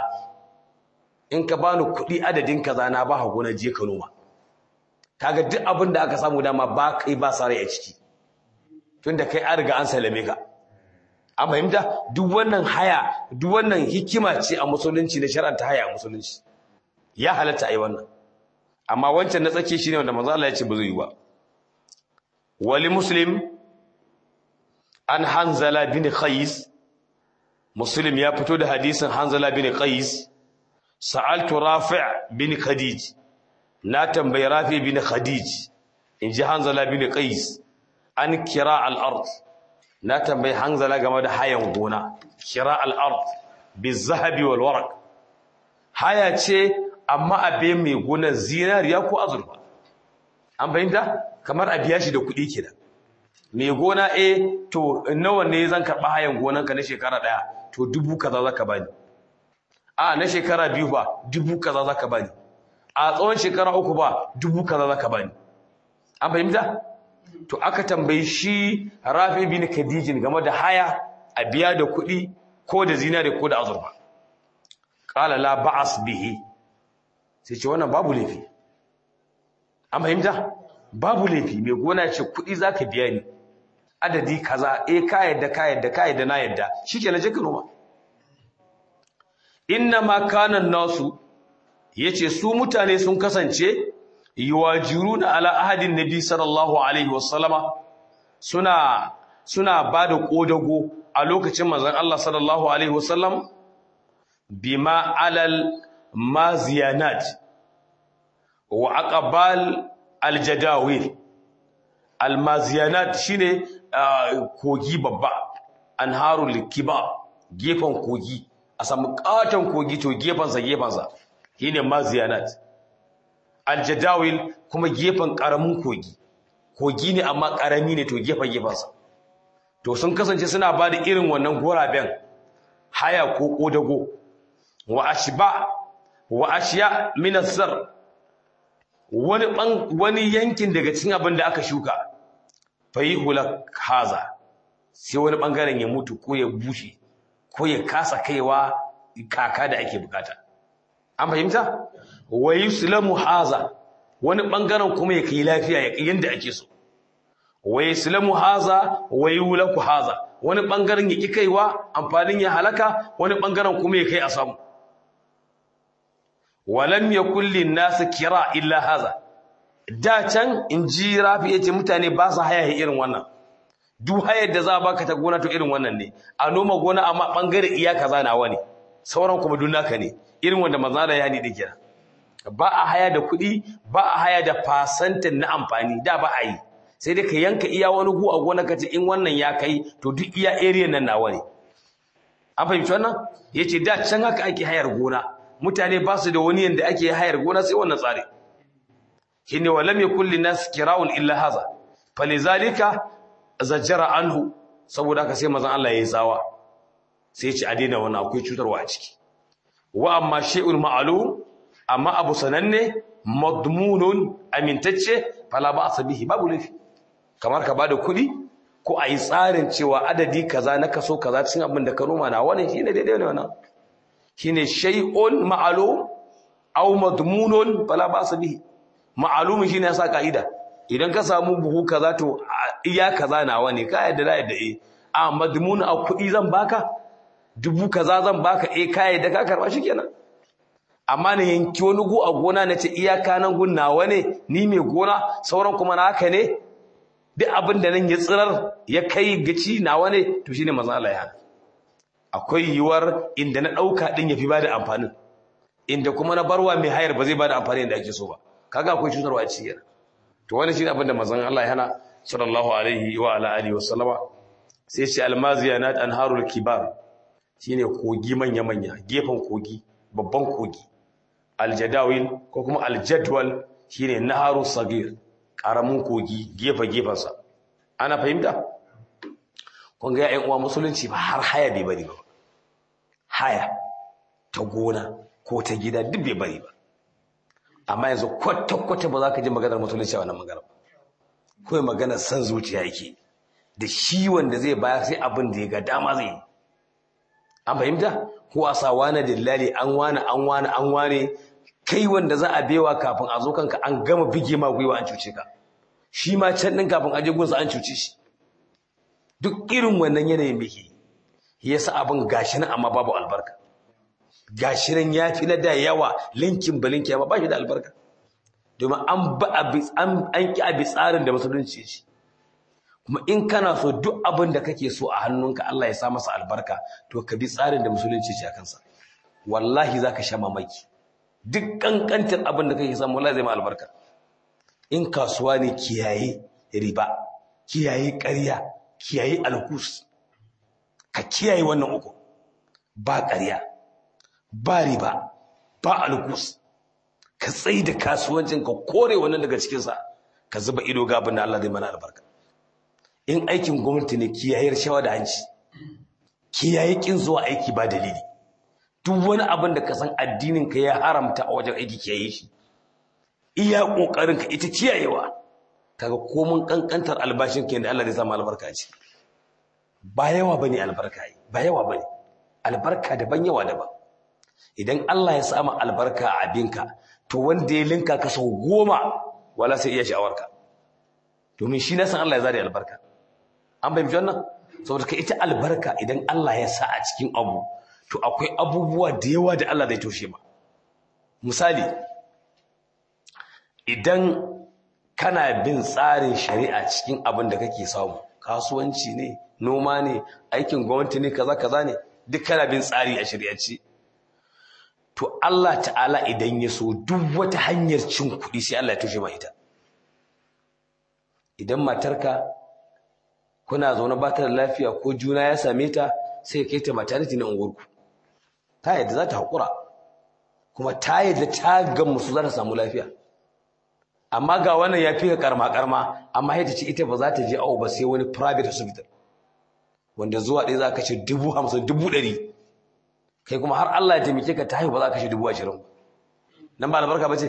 in ka bani kuɗi adadin kaza na ba gona je ka noma kaga duk abin da aka samu dama ba kai ba sare a ciki tunda kai an riga an salame ka an fahimta duk wannan haya duk wannan hikima ce a musulunci na shar'anta haya a musulunci ya halatta ai wannan amma wancan na tsake shine wanda manzo Allah ya ce ba zai yi ba wali muslim an hanzala bin qais muslim ya fito da hadisin hanzala bin qais sa'altu rafi' bin khadij na tambayi rafi bin khadij inji hanzala bin qais an kira al-ard na tambayi hanzala game da hayan gona kira al-ard bizahabi wal waraq haya ce amma abe mai gona zinariya ko azurfa an bayyana kamar a biya shi da kuɗi kenan mai gona eh to nawa ne zan karɓa hayan gonanka na shekara ɗaya to dubu kaza zaka bani a na shekara biyu ba dubu kaza zaka bani a tsawon shekara uku ba dubu kaza zaka bani an fahimta to aka tambayi shi Rafi bin Khadijin game da haya a biya da kuɗi ko da zinare ko da azurfa qala la ba'as bihi sai ce wannan babu laifi an fahimta babu laifi mai gona ce kuɗi zaka biya ni adadi kaza eh ka yadda ka yadda ka yadda na yadda shikenan je ka noma inna ma kana nasu yace su mutane sun kasance yuwajiruna ala ahadin nabi sallallahu alaihi wasallama suna suna bada kodago a lokacin manzon Allah sallallahu alaihi wasallam bima alal maziyanat wa aqbal aljadawil almaziyanat shine kogi babba anharul kiba gefan kogi a samu katon kogi to gefansa gefansa shine maziyanat aljadawil kuma gefan karamin kogi kogi ne amma karami ne to gefen gefansa to sun kasance suna ba da irin wannan goraben haya ko kodago wa ashba wa ashiya min azar wani wani yankin daga cikin abin da aka shuka fayihula haza sai wani bangaren ya mutu ko ya bushe ko ya kasa kaiwa kaka da ake bukata an fahimta wa yuslamu haza wani bangaren kuma ya kai lafiya ya yanda ake so wa yuslamu haza wa yulaku haza wani bangaren ya ki kaiwa amfanin ya halaka wani bangaren kuma ya kai a samu walam yakul lin nas kira illa haza da can in ji rafi yace mutane ba su haya irin wannan duk hayar da za baka ta gona to irin wannan ne a noma gona amma bangare iya kaza nawa ne sauran kuma duk naka ne irin wanda manzo da ya ni dake ba a haya da kuɗi ba a haya da fasantin na amfani da ba a yi sai dai ka yanka iya wani gu a gona ka ce in wannan ya kai to duk iya area nan nawa ne an fahimci wannan yace da can haka ake hayar gona mutane ba su da wani yanda ake hayar gona sai wannan tsari shine wa lam yakul linas kira'un illa haza falizalika zajjara anhu saboda haka sai manzon Allah yayi tsawa sai ya ci a daina wannan akwai cutarwa a ciki wa amma shay'ul ma'lum amma abu sananne madmunun amintacce fala ba asabihi babu lafi kamar ka bada kuɗi ko a yi tsarin cewa adadi kaza na kaso kaza cikin abin da ka noma na wannan shine daidai ne wannan shine shay'un ma'lum aw madmunun fala ba asabihi ma'lum shine yasa kaida idan ka samu buhu kaza to iya kaza nawa ne ka yadda da yadda eh a madmun a kuɗi zan baka dubu kaza zan baka eh ka yadda ka karba shikenan amma na yanki wani gu a gona na ce iyaka nan gun nawa ne ni mai gona sauran kuma na haka ne duk abin da nan ya tsirar ya kai gaci nawa ne to shine manzo Allah ya akwai yiwuwar inda na dauka din yafi bada amfanin inda kuma na barwa mai hayar ba zai bada amfani da ake so ba kaga akwai cutarwa a cikin to wannan shine abin da manzon Allah ya hana sallallahu alaihi wa ala alihi wa sallama sai ce almaziyanat anharul kibar shine kogi manya manya gefen kogi babban kogi aljadawil ko kuma aljadwal shine naharu sagir karamin kogi gefe gefensa ana fahimta kun ga ƴan uwa musulunci ba har haya bai bari ba haya ta gona ko ta gida duk bai bari ba amma yanzu kwata kwata ba za ka ji maganar musulunci a wannan magana kawai maganar san zuciya yake da shi wanda zai bayar sai abin da ya ga dama zai yi an fahimta ko a sa wane dillali an wane an wane an wane kai wanda za a bewa kafin a zo kanka an gama bige ma gwiwa an cuce ka shi ma can din kafin aje gunsa an cuce shi duk irin wannan yanayin muke yasa abin gashi nan amma babu albarka gashi nan yafi na da yawa linkin balinki amma ba shi da albarka domin an ba an an ki abi tsarin da musulunci shi kuma in kana so duk abin da kake so a hannunka Allah ya sa masa albarka to ka bi tsarin da musulunci ce a kansa wallahi zaka sha mamaki duk kankantar abin da kake samu wallahi zai ma albarka in kasuwa ne kiyaye riba kiyaye ƙarya kiyaye alkus ka kiyaye wannan uku ba ƙarya ba riba ba alkus ka tsayi da kasuwancin ka kore wannan daga cikinsa ka zuba ido ga abin da Allah zai mana albarka in aikin gwamnati ne kiyaye rashawa da hanci kiyaye kin zuwa aiki ba dalili duk wani abin da ka san addinin ka ya haramta a wajen aiki kiyaye shi iya kokarin ka ita kiyayewa kaga komun kankantar albashin ka da Allah zai samu albarka ce ba yawa bane albarka yi ba yawa bane albarka daban yawa daban idan Allah ya samu albarka a abinka to wanda ya linka ka sau goma wala sai iya sha'awarka domin shi na san Allah ya zare albarka an bai wannan saboda ka ita albarka idan Allah ya sa a cikin abu to akwai abubuwa da yawa da Allah zai toshe ba misali idan kana bin tsarin shari'a cikin abin da kake samu kasuwanci ne noma ne aikin gwamnati ne kaza kaza ne duk kana bin tsari a shari'ace to Allah ta'ala idan ya so duk wata hanyar cin kuɗi sai Allah ya toshe ma ita idan matarka kuna zaune ba ta da lafiya ko juna ya same ta sai kai ta maternity na unguwarku ta yadda za ta haƙura kuma ta yadda ta gamu su za ta samu lafiya amma ga wannan ya fi ka karma karma amma ya ce ita ba za ta je awo ba sai wani private hospital wanda zuwa ɗaya za ka ce dubu hamsin dubu ɗari kai kuma har Allah ya taimake ka ta haihu ba za ka ce dubu ashirin nan ba albarka ba ce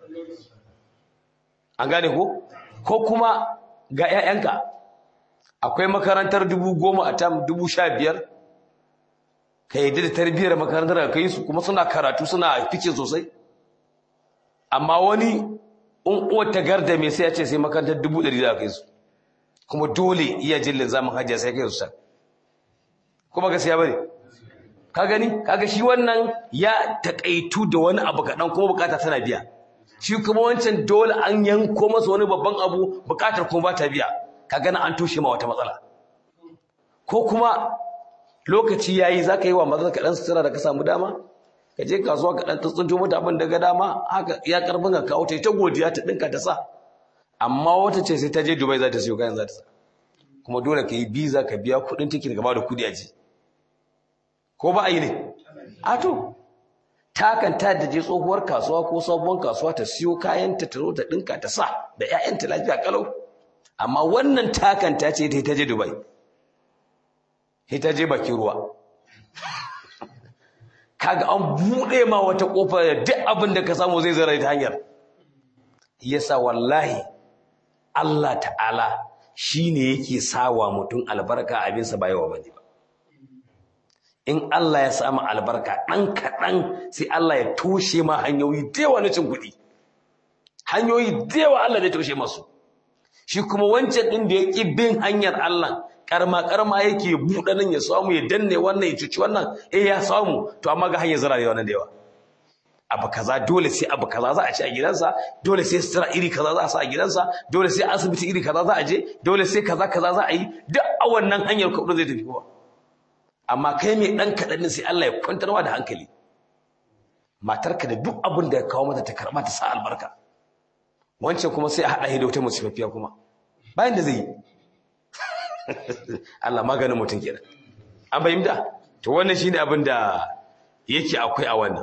an gane ko ko kuma ga 'ya'yanka akwai makarantar dubu goma a tam dubu sha biyar ka yi da tarbiyyar makarantar da kai su kuma suna karatu suna fice sosai amma wani in uwar ta garda mai sai ya ce sai makarantar dubu ɗari za kai su kuma dole iya jin zamun hajjiya sai kai su sa kuma gaskiya bane ka gani kaga shi wannan ya takaitu da wani abu kaɗan kuma bukata tana biya shi kuma wancan dole an yanko masa wani babban abu bukatar kuma ba ta biya ka gana an toshe ma wata matsala ko kuma lokaci yayi zaka yi wa maza ka dan sutura da ka samu dama ka je kasuwa ka dan tsuntsunto mata abin daga dama haka ya karfin ka kawo ta ta godiya ta dinka ta sa amma wata ce sai ta je Dubai za ta siyo kayan za ta sa kuma dole ka yi visa ka biya kuɗin ticket ka ba da kuɗi a ji ko ba a yi ne a to takan ta da je tsohuwar kasuwa ko sabuwar kasuwa ta siyo kayanta ta zo ta dinka ta sa da ƴaƴanta lafiya kalau amma wannan takan ta ce ta je Dubai ta je bakin ruwa kaga an bude ma wata kofa da duk abin da ka samu zai zara ta hanyar yasa wallahi Allah ta'ala shine yake sawa mutum albarka abinsa ba yawa bane ba in Allah ya samu albarka ɗan kaɗan sai Allah ya toshe ma hanyoyi da yawa na cin kuɗi hanyoyi da yawa Allah zai toshe masu shi kuma wancan ɗin da ya ƙi bin hanyar Allah karma karma yake buɗe nan ya samu ya danne wannan ya cuci wannan eh ya samu to amma ga hanyar zira da wannan da yawa abu kaza dole sai abu kaza za a ci a gidansa dole sai sutura iri kaza za a sa a gidansa dole sai asibiti iri kaza za a je dole sai kaza kaza za a yi duk a wannan hanyar kuɗin zai tafi kowa amma kai mai ɗan kaɗan sai Allah ya kwantarwa da hankali matarka da duk abin da ya kawo mata ta karɓa ta sa albarka wancan kuma sai a haɗa da wata musifafiya kuma bayan da zai yi Allah maganin mutum kenan an fahimta to wannan shine abin da yake akwai a wannan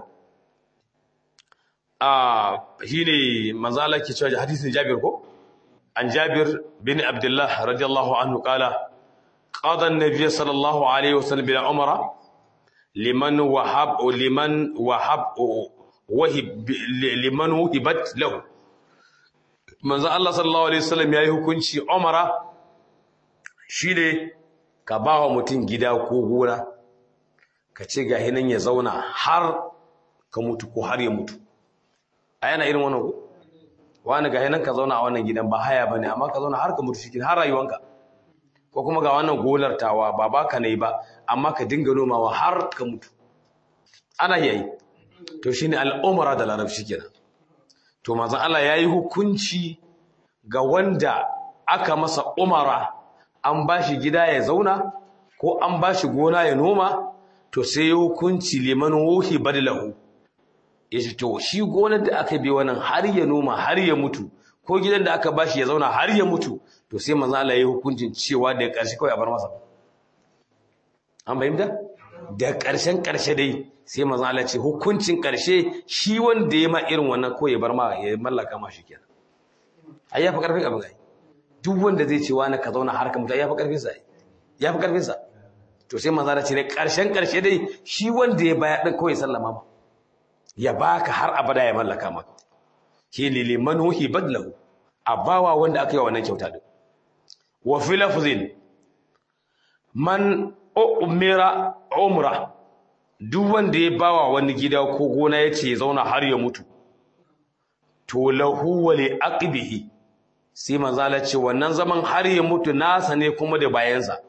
a shine manzo Allah ke cewa hadisin Jabir ko an Jabir bin Abdullah radiyallahu anhu qala قضى النبي صلى الله عليه وسلم بالعمرة لمن وهب لمن وهب وهب لمن وهبت له من الله صلى الله عليه وسلم yayi hukunci umara shine ka bawa mutum gida ko gona ka ce ga hinan ya zauna har ka mutu ko har ya mutu a yana irin wannan ko wani ga hinan ka zauna a wannan gidan ba haya bane amma ka zauna har ka mutu shi har rayuwanka ko kuma ga wannan gonar tawa ba baka ne ba amma ka dinga nomawa har ka mutu ana yayi to shine al'umra da larabci kenan to manzon Allah yayi hukunci ga wanda aka masa umara an bashi gida ya zauna ko an bashi gona ya noma to sai hukunci liman wuhi badlahu yace to shi gonar da aka bi wannan har ya noma har ya mutu ko gidan da aka bashi ya zauna har ya mutu to sai manzo Allah ya yi hukuncin cewa da ƙarshe kawai a bar masa an fahimta da ƙarshen ƙarshe dai sai manzo Allah ce hukuncin ƙarshe shi wanda ya ma irin wannan ko ya bar ma ya mallaka ma shi kenan ai ya fi ƙarfin abin ai duk wanda zai ce wani ka zauna har ka mutu ya fi ƙarfin sa ya fi ƙarfin sa to sai manzo Allah ce da ƙarshen ƙarshe dai shi wanda ya baya din kawai sallama ma ya baka har abada ya mallaka maka shi ne liman huhi badlahu a bawa wanda aka yi wa wannan kyauta din wa fi lafzin man umira umra duk wanda ya bawa wani gida ko gona yace ya zauna har ya mutu to lahu wa li aqbihi sai manzo Allah ce wannan zaman har ya mutu nasa ne kuma da bayansa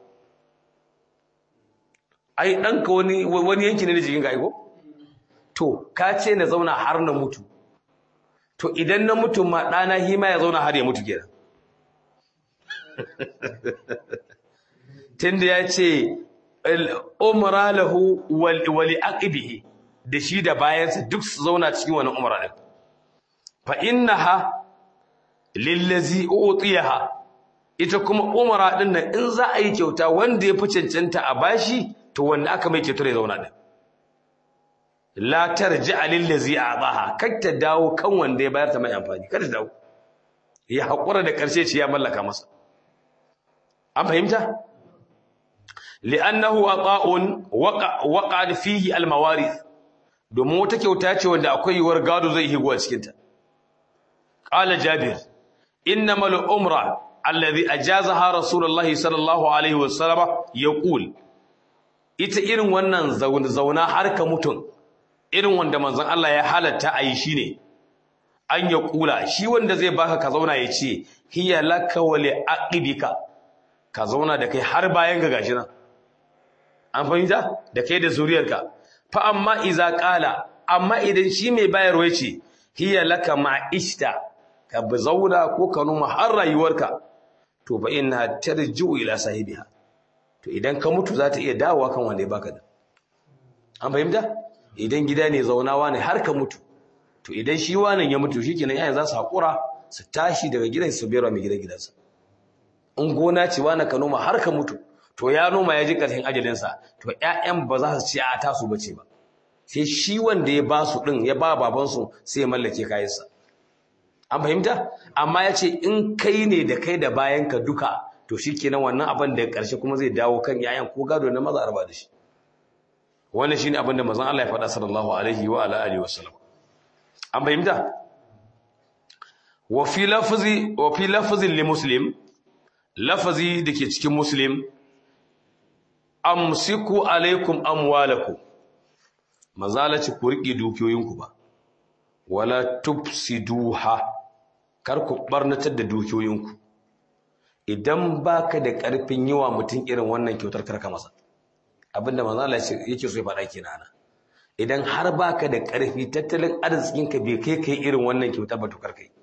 ai danka wani wani yanki ne da jikin ka aiko to ka ce na zauna har na mutu to idan na mutu ma ɗana hima ya zauna har ya mutu kenan tunda ya ce umra lahu wali aqibihi da shi da bayansa duk su zauna cikin wannan umra din fa innaha lillazi utiyaha ita kuma umra din nan in za a yi kyauta wanda ya fi cancanta a bashi to wanda aka mai kyautar ya zauna din la tarji'a lillazi a'taha kar ta dawo kan wanda ya bayar ta mai amfani kar ta dawo ya hakura da karshe ce ya mallaka masa an fahimta li'annahu ata'un waqa waqa fihi almawarith domin wata kyauta ce wanda akwai yiwuwar gado zai higo a cikin ta qala jabir innamal umra alladhi ajazaha rasulullahi sallallahu alaihi wasallam yaqul ita irin wannan zauna har ka mutun irin wanda manzon Allah ya halatta a yi shi ne an ya kula shi wanda zai baka ka zauna ya ce hiya laka wa li aqibika ka zauna da kai har bayan ga gashi nan an fahimta da kai da zuriyarka fa amma iza qala amma idan shi mai bayarwa ya ce hiya laka ma'ishta ka bi zauna ko ka numa har rayuwarka to fa inna tarji'u ila sahibiha to idan ka mutu za ta iya dawowa kan wanda ya baka da an fahimta idan gida ne zaunawa ne har ka mutu to idan shi wannan ya mutu shikenan yayin za su hakura su tashi daga gidan su bera mai gidan gidansa in gona ce wani ka noma har ka mutu to ya noma ya ji ƙarshen ajalinsa to ƴaƴan ba za su ci a tasu bace ba sai shi wanda ya ba su din ya ba babansu sai ya mallake kayansa an fahimta amma ya ce in kai ne da kai da bayanka duka to shi kenan wannan abin da ƙarshe kuma zai dawo kan yayan ko gado na maza arba da shi wannan shine abin da manzon Allah ya faɗa sallallahu alaihi wa ala alihi wasallam an fahimta wa fi lafzi wa fi lafzin li muslim lafazi dake cikin muslim amsiku alaikum amwalakum mazalaci ku riƙe dukiyoyinku ba wala tufsiduha kar ku barnatar da dukiyoyinku idan baka da ƙarfin yiwa mutum irin wannan kyautar karka masa abinda manzala yake so ya faɗa kenan idan har baka da ƙarfi tattalin arzikinka bai kai kai irin wannan kyautar ba to karka yi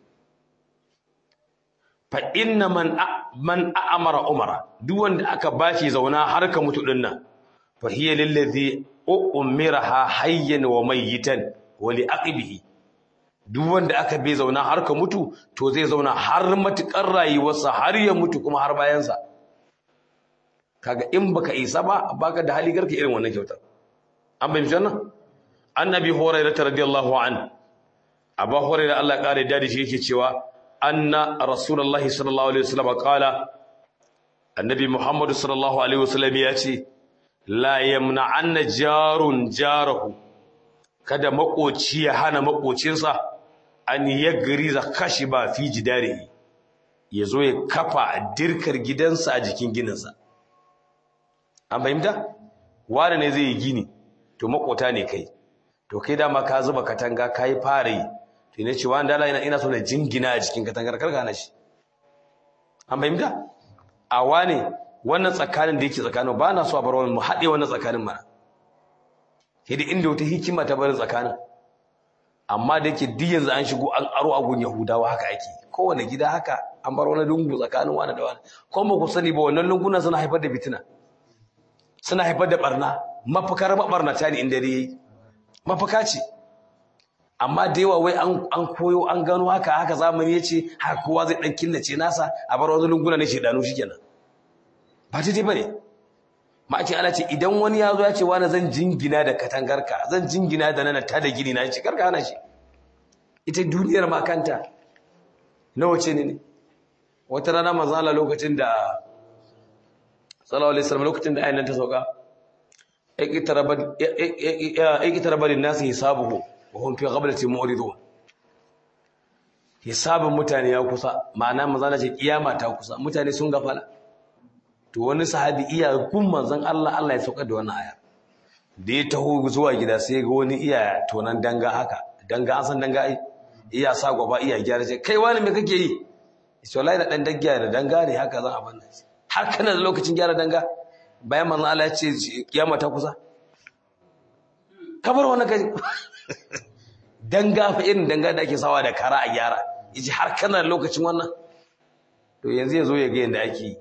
fa inna man man a'amara umara duk wanda aka bashi zauna har ka mutu dinnan fa hiya lillazi umiraha hayyan wa mayyitan wa li aqibihi duk wanda aka bai zauna har ka mutu to zai zauna har matukar rayuwarsa har ya mutu kuma har bayansa kaga in baka isa ba baka da hali garka irin wannan kyautar an bai mishi annabi hurairah radiyallahu an abu hurairah Allah kare da shi yake cewa anna rasulullahi sallallahu alaihi wasallam qala annabi muhammad sallallahu alaihi wasallam ya ce la yamna anna jarun jarahu kada makoci ya hana makocinsa an yagriza kashiba fi jidarihi yazo ya kafa dirkar gidansa a jikin gininsa an fahimta wani ne zai yi gini to makota ne kai to kai dama ka zuba katanga kai fara yi to ne ce wani dala ina so na jingina a jikin katangar karka na shi an fahimta a wane wannan tsakanin da yake tsakanin ba na so a bar wani mu haɗe wannan tsakanin mana sai da inda wata hikima ta barin tsakanin amma da yake duk yanzu an shigo an aro agun yahudawa haka ake kowane gida haka an bar wani lungu tsakanin wani da wani kuma ku sani ba wannan lunguna suna haifar da fitina suna haifar da barna mafakar mabarnata ne inda dai mafaka ce amma da yawa wai an koyo an gano haka haka zamani ya ce haka kowa zai dan killace nasa a bar wani lunguna ne shedanu shikenan ba ta ba ne ma'aikin Allah ce idan wani ya zo ya ce wani zan jingina da katangarka zan jingina da nana ta da gini na ce karka hana shi ita duniyar ma kanta nawa ce ne ne wata rana manzo Allah lokacin da sallallahu alaihi wasallam lokacin da ayan ta sauka iqtaraba lin-nas hisabuhu wa hum fi ghablatin mu'ridun hisabun mutane ya kusa ma'ana manzo Allah ce kiyama ta kusa mutane sun gafala to wani sahabi iya kun manzon Allah Allah ya sauka da wannan aya da ya taho zuwa gida sai ga wani iya tonan danga haka danga an san danga ai iya sa gaba iya gyara ce kai wani me kake yi ce wallahi da dan daggiya da danga ne haka zan abin nan har kana da lokacin gyara danga bayan manzon Allah ya ce kiyama ta kusa kabar wani kai danga fa irin danga da ake sawa da kara a gyara yace har kana da lokacin wannan to yanzu ya zo ya ga yanda ake yi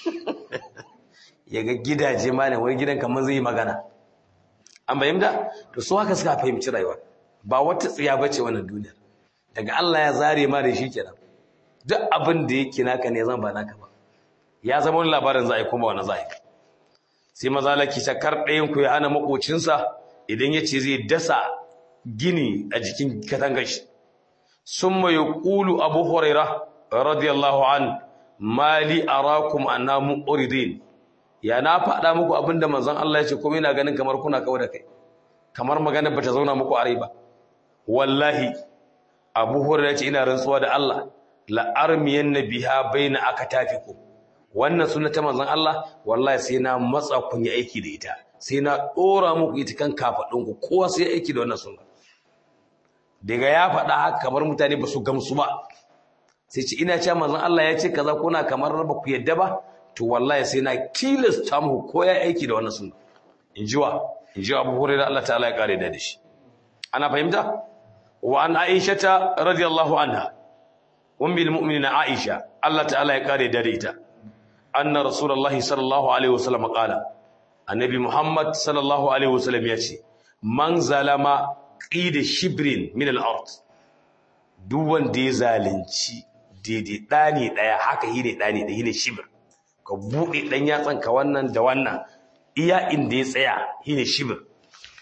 ya ga gidaje ma ne wani gidan kamar zai yi magana an bayyana to su haka suka fahimci rayuwa ba wata tsiya bace wannan duniyar daga Allah ya zare ma da shi kenan duk abin da yake naka ne zan ba naka ba ya zama wani labarin za a yi kuma wani za a yi sai maza laki shakar ɗayan ku ya hana makocinsa idan ya ce zai dasa gini a jikin katangar shi sun mai ƙulu abu huraira radiyallahu an mali arakum annamu uridin ya na faɗa muku abinda manzon Allah ya ce kuma ina ganin kamar kuna kawo da kai kamar magana bata zauna muku a rai ba wallahi Abu Hurairah ce ina rantsuwa da Allah la armiyan biha baina akatafikum wannan sunna ta manzon Allah wallahi sai na matsa kun yi aiki da ita sai na dora muku ita kan kafadun ku kowa sai aiki da wannan sunna daga ya faɗa haka kamar mutane ba su gamsu ba sai ce ina cewa manzon Allah ya ce kaza kuna kamar ba ku yadda ba to wallahi sai na tilasta muku ko ya aiki da wannan sunna injiwa injiwa Abu Hurairah Allah ta'ala ya kare da shi ana fahimta wa an Aisha ta radiyallahu anha ummul mu'minin Aisha Allah ta'ala ya kare da ita anna rasulullahi sallallahu alaihi wasallam qala annabi Muhammad sallallahu alaihi wasallam ya ce man zalama qida shibrin min al-ard duk wanda ya zalunci daidai ɗani ɗaya haka yi ne ɗani da yi ne shibir ka buɗe ɗan yatsanka wannan da wannan iya inda ya tsaya yi ne shibir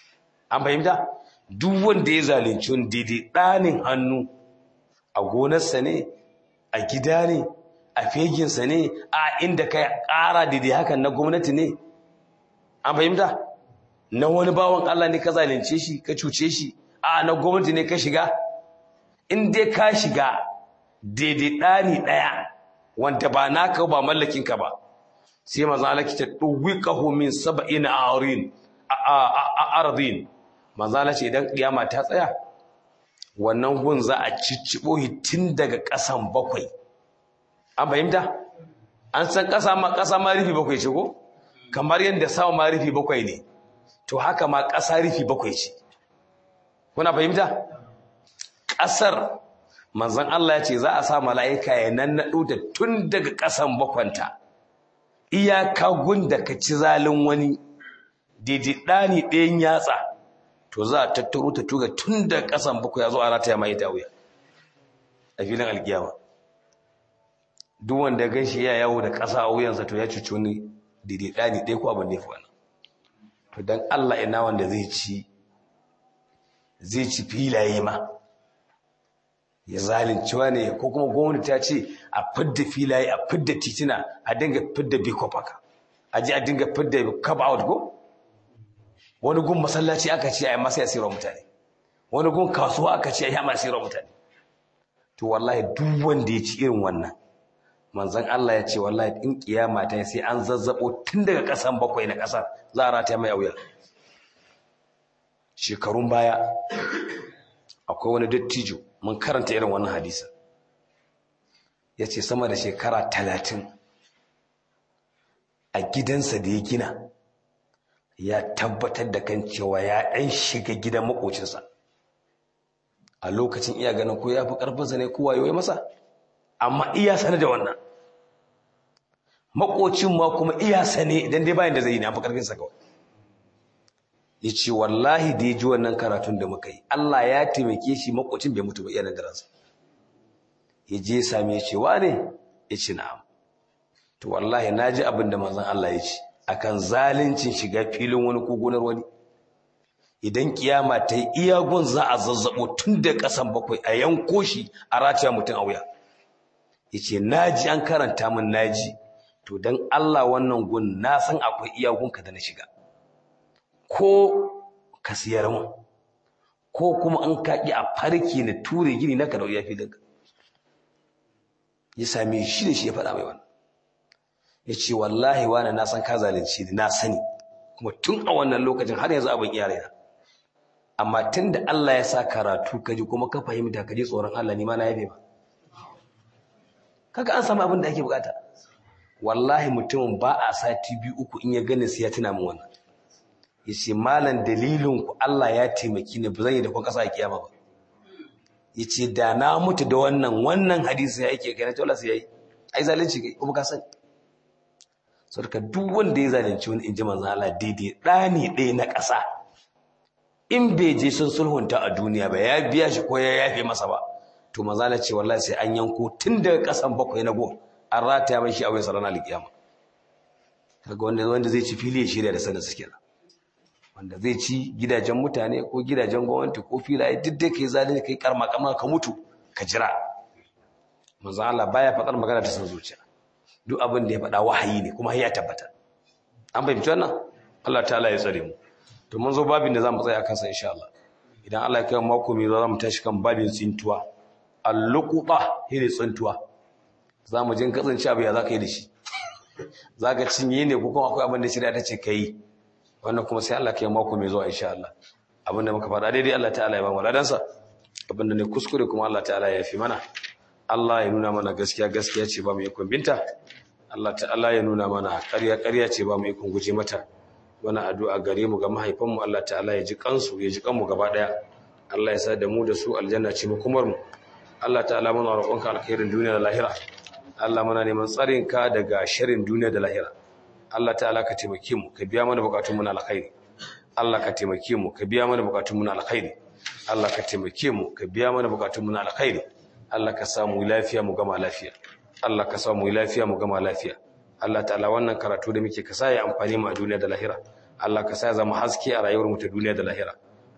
an fahimta duk wanda ya zalunci wani daidai ɗanin hannu a gonarsa ne a gida ne a feginsa ne a inda ka ƙara daidai hakan na gwamnati ne an fahimta na wani bawan Allah ne ka zalunce shi ka cuce shi a na gwamnati ne ka shiga in dai ka shiga daidai ɗani ɗaya wanda ba naka ba mallakinka ba sai maza Allah ta ɗuwiƙahu min saba'in arin a ardin maza Allah ce idan kiyama ta tsaya wannan gun za a cicciɓo tun daga ƙasan bakwai an fahimta an san ƙasa ma ƙasa ma rufi bakwai ce ko kamar yadda sama ma rufi bakwai ne to haka ma ƙasa rufi bakwai ce kuna fahimta ƙasar manzon Allah ya ce za a sa mala'ika ya nannaɗo da tun daga ƙasan bakwanta iyaka gunda ka ci zalin wani daidai ɗani ɗayan yatsa to za a tattaro ta tuga tun daga ƙasan bakwai ya zo a rataya mai ta wuya a filin alkiyama duk wanda ya ganshi ya yawo da ƙasa a wuyansa to ya cuci wani daidai ɗani ɗaya ko abin da ya fi wannan to don Allah ina wanda zai ci zai ci filaye ma ya zalunci ne ko kuma gwamnati ta ce a fidda filaye a fidda titina a dinga fidda bikofaka a ji a dinga fidda cup out ko wani gun masallaci aka ce a yi masa yasirar mutane wani gun kasuwa aka ce a yi masa yasirar mutane to wallahi duk wanda ya ci irin wannan manzon Allah ya ce wallahi in kiyama ta sai an zazzabo tun daga kasan bakwai na kasar za a rata mai auya shekarun baya akwai wani dattijo mun karanta irin wannan hadisa ya ce sama da shekara talatin a gidansa da ya gina ya tabbatar da kan cewa ya ɗan shiga gidan makocinsa a lokacin iya ganin ko ya fi ƙarfinsa ne kowa yi masa amma iya sane da wannan makocin ma kuma iya sane idan dai bayan da zai yi na fi ƙarfinsa kawai ya ce wallahi da ya ji wannan karatun da muka yi Allah ya taimake shi makocin bai mutu ba iya nan da ransa ya je ya same ya ce wa ne ya ce na'am to wallahi na ji abin da manzon Allah ya ce akan zalincin shiga filin wani ko gonar wani idan kiyama ta yi iyagun za a zazzabo tun da ƙasan bakwai a yanko shi a rataya mutum a wuya ya ce naji an karanta min naji to don Allah wannan gun na san akwai iyagunka da na shiga ko ka siyar mu ko kuma an kaƙi a farki na ture gini na karau ya fi daga ya same shi da shi ya faɗa mai wannan ya ce wallahi wani na san ka zalunci na sani kuma tun a wannan lokacin har yanzu abin iya raina amma tun da Allah ya sa karatu ka ji kuma ka fahimta ka ji tsoron Allah ni ma na yabe ba kaga an samu abin da ake bukata wallahi mutumin ba a sati biyu uku in ya gani sai ya tuna min wannan yace malam dalilin ku Allah ya taimaki ni ba zan yi da kun kasa a kiyama ba yace da na mutu da wannan wannan hadisi ya yake kai na tola sai yayi ai zalunci kai kuma ka sani saboda duk wanda ya zalunci wani inji manzo Allah daidai dani ɗaya na ƙasa in bai je sun sulhunta a duniya ba ya biya shi ko ya yafe masa ba to manzo Allah ce wallahi sai an yanko tun daga ƙasan bakwai na go an rataya mai shi a wayan ranar alkiyama kaga wanda wanda zai ci fili ya shirya da sanin su kenan wanda zai ci gidajen mutane ko gidajen gwamnati ko filaye duk dai kai zalunci kai karma kama ka mutu ka jira manzo Allah baya faɗar magana ta san zuciya duk abin da ya faɗa wahayi ne kuma ya tabbata an fahimci wannan Allah ta'ala ya tsare mu to mun zo babin da zamu tsaya kansa insha Allah idan Allah ya kai mako mai za mu tashi kan babin tsintuwa al-luqba hire tsintuwa zamu jin kasance abu ya zaka yi da shi zaka cinye ne ko kuma akwai abin da shari'a ta ce kai wannan kuma sai Allah ya kai mako mai zuwa insha Allah abin da muka faɗa daidai Allah ta'ala ya ba mu ladansa abin da ne kuskure kuma Allah ta'ala ya yafi mana Allah ya nuna mana gaskiya gaskiya ce ba mu ikon binta Allah ta'ala ya nuna mana ƙarya ƙarya ce ba mu ikon guje mata wani addu'a gare mu ga mahaifanmu Allah ta'ala ya ji kansu ya ji kanmu gaba daya Allah ya sa da mu da su aljanna ce makomar mu Allah ta'ala muna roƙonka alkhairin duniya da lahira Allah muna neman tsarin ka daga sharrin duniya da lahira Allah ta'ala ka taimake mu ka biya mana bukatun mu na alkhairi Allah ka taimake mu ka biya mana bukatun mu na alkhairi Allah ka taimake mu ka biya mana bukatun mu na alkhairi Allah ka samu lafiya mu gama lafiya Allah ka samu lafiya mu gama lafiya Allah ta'ala wannan karatu da muke ka sa ya amfani mu a duniya da lahira Allah ka sa ya zama haske a rayuwar mu ta duniya da lahira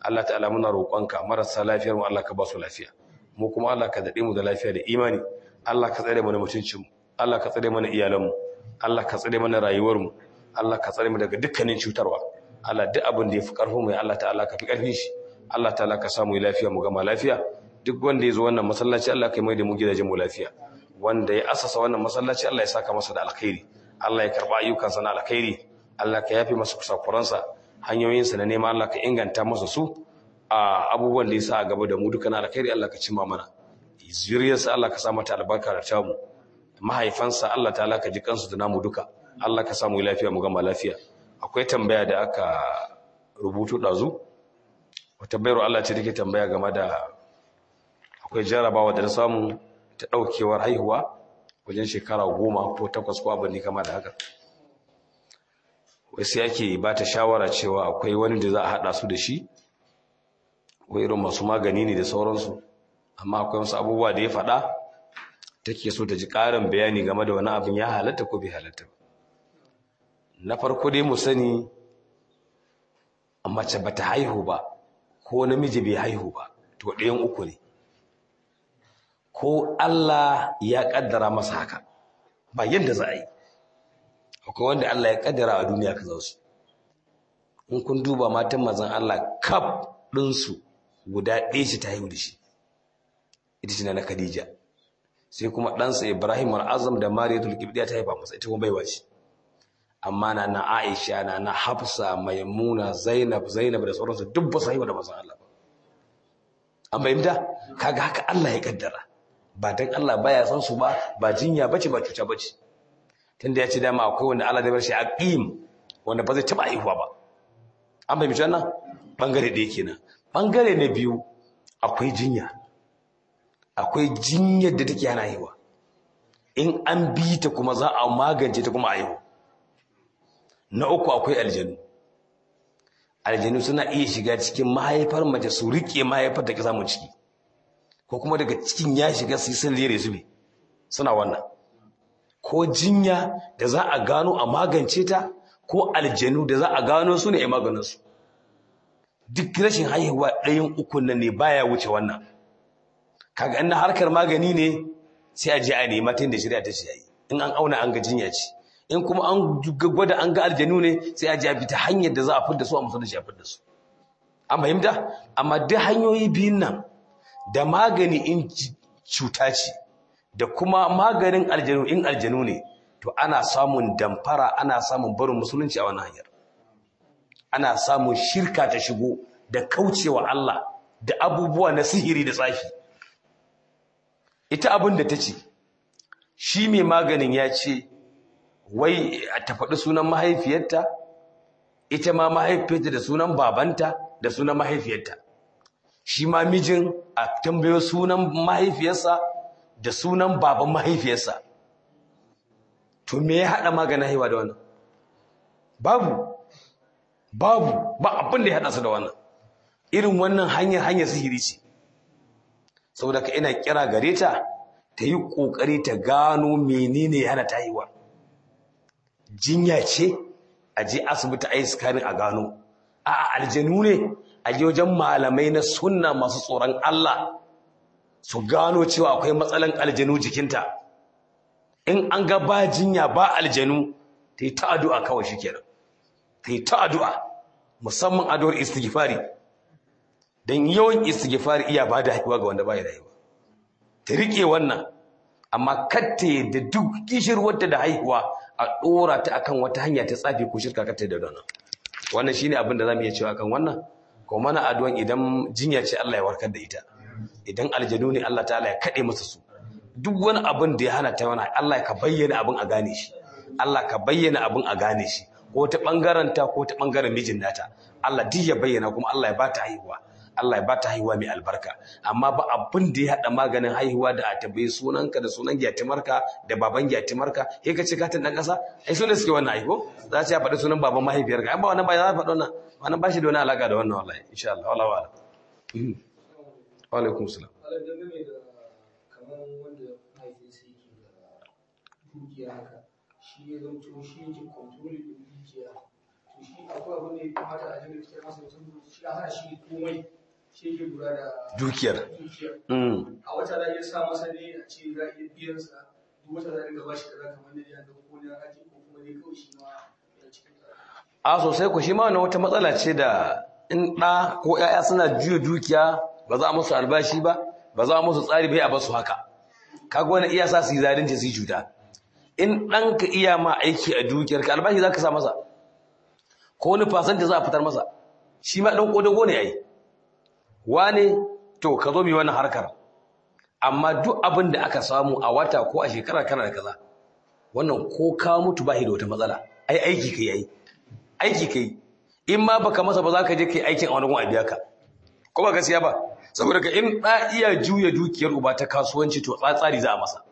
Allah ta'ala muna roƙonka marasa lafiyar mu Allah ka ba su lafiya mu kuma Allah ka dade mu da lafiya da imani Allah ka tsare mana mutuncin mu Allah ka tsare mana iyalan mu Allah ka tsare mana rayuwar mu Allah ka tsare mu daga dukkanin cutarwa Allah duk abin da yafi karfin mu ya Allah ta'ala ka fi karfin shi Allah ta'ala ka samu lafiya mu gama lafiya duk wanda ya zo wannan masallaci Allah ka mai da mu gidajen mu lafiya wanda ya asasa wannan masallaci Allah ya saka masa da alkhairi Allah ya karba ayyukansa na alkhairi Allah ka yafi masa kusakuransa hanyoyinsa na nema Allah ka inganta masa su a abubuwan da ya sa a gaba da mu duka na alkhairi Allah ka cimma mana zuriyarsa Allah ka sa mata albarka da tamu mahaifansa Allah ta'ala ka ji kansu da namu duka Allah ka samu lafiya mu gama lafiya akwai tambaya da aka rubutu dazu wata bayar Allah ce take tambaya game da akwai jarabawa da na samu ta daukewar haihuwa wajen shekara goma ko takwas ko abin da kama da haka wasu yake ba ta shawara cewa akwai wani da za a haɗa su da shi ko irin masu magani ne da sauransu amma akwai wasu abubuwa da ya faɗa take so ta ji ƙarin bayani game da wani abin ya halatta ko bai halatta ba na farko dai mu sani mace ba ta haihu ba ko namiji bai haihu ba to ɗayan uku ne ko Allah ya ƙaddara masa haka ba yadda za a yi akwai wanda Allah ya kaddara a duniya ka su in kun duba matan mazan Allah kaf ɗinsu guda ɗaya shi ta haihu da shi ita ce na Khadija sai kuma ɗansa Ibrahim al-Azam da Mariyatul Qibdiya ta haifa masa ita kuma baiwa ce amma na na Aisha na na Hafsa Maimuna Zainab Zainab da sauransu duk ba su haihu da mazan Allah ba an bayyana kaga haka Allah ya kaddara ba dan Allah baya san su ba ba jinya bace ba cuta bace tunda ya ce dama akwai wanda Allah da bar shi aqim wanda ba zai taba aihuwa ba an bai mishi wannan bangare da yake nan bangare na biyu akwai jinya akwai jinyar da take yana aihuwa in an bi ta kuma za a magance ta kuma aihu na uku akwai aljanu aljanu suna iya shiga cikin mahaifar mace su rike mahaifar da ke samun ciki ko kuma daga cikin ya shiga su yi sun lere zube suna wannan ko jinya da za a gano a magance ta ko aljanu da za a gano su ne a maganinsu duk rashin haihuwa ɗayan ukun nan ne baya wuce wannan kaga in harkar magani ne sai a je a nema ta da shirya ta ce yayi in an auna an ga jinya ce in kuma an gwada an ga aljanu ne sai a je a bi ta hanyar da za a fidda su a musu da shi a fidda su an fahimta amma duk hanyoyi biyun nan da magani in cuta ce da kuma maganin aljanu in aljanu ne to ana samun damfara ana samun barin musulunci a wannan hanyar ana samun shirka ta shigo da kaucewa Allah da abubuwa na sihiri da tsafi ita abin da ta ce shi mai maganin ya ce wai ta faɗi sunan mahaifiyarta ita ma mahaifiyarta da sunan babanta da sunan mahaifiyarta shi ma mijin a tambayo sunan mahaifiyarsa da sunan baban mahaifiyarsa to me ya haɗa maganin haihuwa da wannan babu babu ba abin da ya haɗa su da wannan irin wannan hanyar hanyar sihiri ce saboda ka ina kira gare ta ta yi ƙoƙari ta gano menene ya hana ta haihuwa jinya ce a je asibiti a yi sikarin a gano a aljanu ne a je wajen malamai na sunna masu tsoron Allah su gano cewa akwai matsalan aljanu jikinta in an ga ba jinya ba aljanu ta yi ta addu'a kawai shi kenan ta yi ta addu'a musamman addu'ar istighfari don yawan istighfari iya ba da haihuwa ga wanda ba ya haihuwa ta riƙe wannan amma katta da duk kishirwarta da haihuwa a ɗora ta akan wata hanya ta tsafi ko shirka katta da wannan wannan shine abin da zamu iya cewa kan wannan ko mana addu'an idan jinya ce Allah ya warkar da ita idan aljanu ne Allah ta'ala ya kade masa su duk wani abin da ya hana ta wani Allah ka bayyana abin a gane shi Allah ka bayyana abin a gane shi ko ta bangaren ta ko ta bangaren mijin nata Allah duk ya bayyana kuma Allah ya bata haihuwa Allah ya bata haihuwa mai albarka amma ba abin da ya hada maganin haihuwa da a tabbai sunanka da sunan gyatimarka da baban gyatimarka sai ka ce ka tan dan kasa ai sunan suke wannan aiko za ta faɗi sunan baban mahaifiyarka ai ba wannan ba za ta faɗi wannan wannan ba shi da wani alaka da wannan wallahi insha Allah wallahi wala wa alaikum salam kamar wanda mahaifinsa yake da dukiya haka shi ya zamto shi yake control din dukiya to shi akwai abin da ya kamata a dinga fitar masa mutum shi a hana shi komai shi yake lura da dukiyar dukiyar mm. a wata za a iya sa masa ne a ce za a iya biyan sa duk wata za a dinga bashi kaza kamar na jiya da ko na haji ko kuma dai kawai shi ma ya cikin sa a sosai ku shi ma wannan wata matsala ce da in ɗa ko ‘ya'ya suna juya dukiya ba za a musu albashi ba ba za a musu tsari bai a basu haka kaga wani iya sa su yi zalunci su yi cuta in ɗanka iya ma aiki a dukiyar ka albashi za ka sa masa ko wani fasanta za a fitar masa shi ma ɗan ƙodago ne ai wane to ka zo mu yi wannan harkar amma duk abin da aka samu a wata ko a shekara kana da kaza wannan ko ka mutu ba shi da wata matsala ai aiki kai ai aiki kai in ma baka masa ba za ka je kai aikin a wani gun a biya ka ko ba gaskiya ba saboda ka in da iya juya dukiyar uba ta kasuwanci to tsatsari za a masa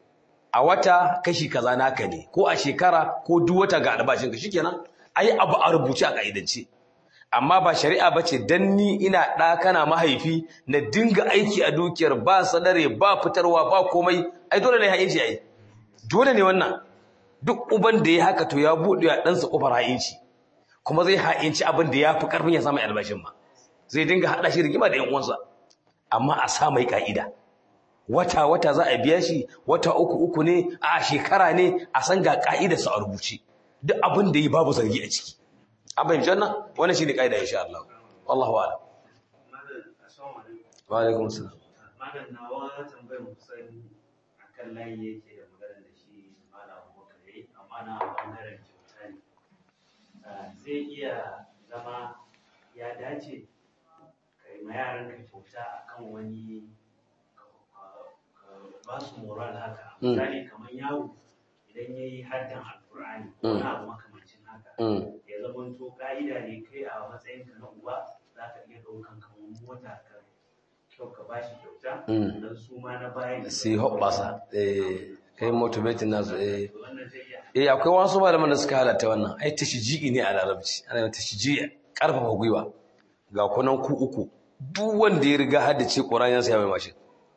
a wata kashi kaza naka ne ko a shekara ko duk wata ga albashin ka shikenan ai abu a rubuce a kaidance amma ba shari'a bace dan ni ina da kana mahaifi na dinga aiki a dukiyar ba sadare ba fitarwa ba komai ai dole ne ha'inci ai dole ne wannan duk uban da ya haka to ya buɗe wa ɗansa ƙofar ha'inci kuma zai ha'inci abin da ya fi ƙarfin ya samu albashin ma zai dinga haɗa shi rigima da ‘yan uwansa amma a sa mai ƙa'ida wata wata za a biya shi wata uku uku ne a shekara ne a san ga ƙa'idarsa a rubuce duk abin da yi babu zargi a ciki an fahimci wannan wannan shine ƙa'ida insha Allah wallahu a'lam Malam, assalamu alaikum. wa alaikum assalam Malam nawa tambayar kusan akan layi yake da magana da shi Malam Abubakar yayi, amma na bangaren kyauta ne. Ah, Zai iya zama ya dace kai ma yaran ka kyauta akan wani ka- ka ba su moral haka. Mm. Misali kamar yaro idan ya yi haddan Alƙur'ani, Mm. wani abu makamancin haka. Mm. ya zamanto ka'ida ne kai a matsayinka na uba za ka iya ɗaukan kamar mota ka kyau ka bashi kyauta Mm. don su ma na bayan sai hoɓɓasa eh kai motivating nasu eh wannan zai iya eh akwai wasu malaman da suka halatta wannan ai tashji'i ne a larabci ana yin tashji'i karfafa gwiwa ga kunan ku uku duk wanda ya riga haddace Qur'ani ya mai mashin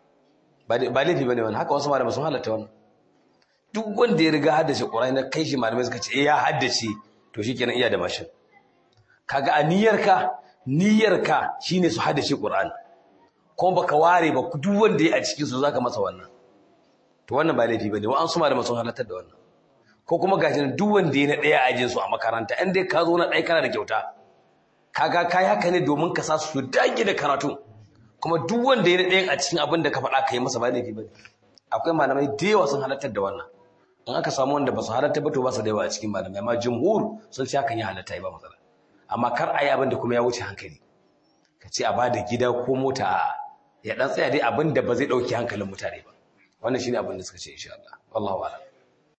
ba dai- ba laifi bane wannan haka wasu malaman sun halatta wannan duk wanda ya riga haddace Qur'ani na kai shi malamai suka ce eh ya haddace to shikenan iya da mashin kaga a niyyarka niyyarka shine su haddace Qur'ani kuma baka ware ba duk wanda ya a cikin su zaka masa wannan to wannan ba laifi bane wa'an su malaman sun halartar da wannan ko kuma gashi nan duk wanda ya na daya a ajin su a makaranta in dai ka zo na ɗaya kana da kyauta kaga kai haka ne domin ka sa su dage da karatu kuma duk wanda ya na ɗayan a cikin abin da ka faɗa ka yi masa ba laifi bane akwai malamai da yawa sun halartar da wannan in aka samu wanda ba su halartar ba to ba su da yawa a cikin malamai amma jumhur sun ce hakan ya halatta ba matsala amma kar a yi abin da kuma ya wuce hankali ka ce a bada gida ko mota a ya dan tsaya dai abin da ba zai ɗauki hankalin mutane ba wannan shine abin da suka ce insha Allah wallahu a'lam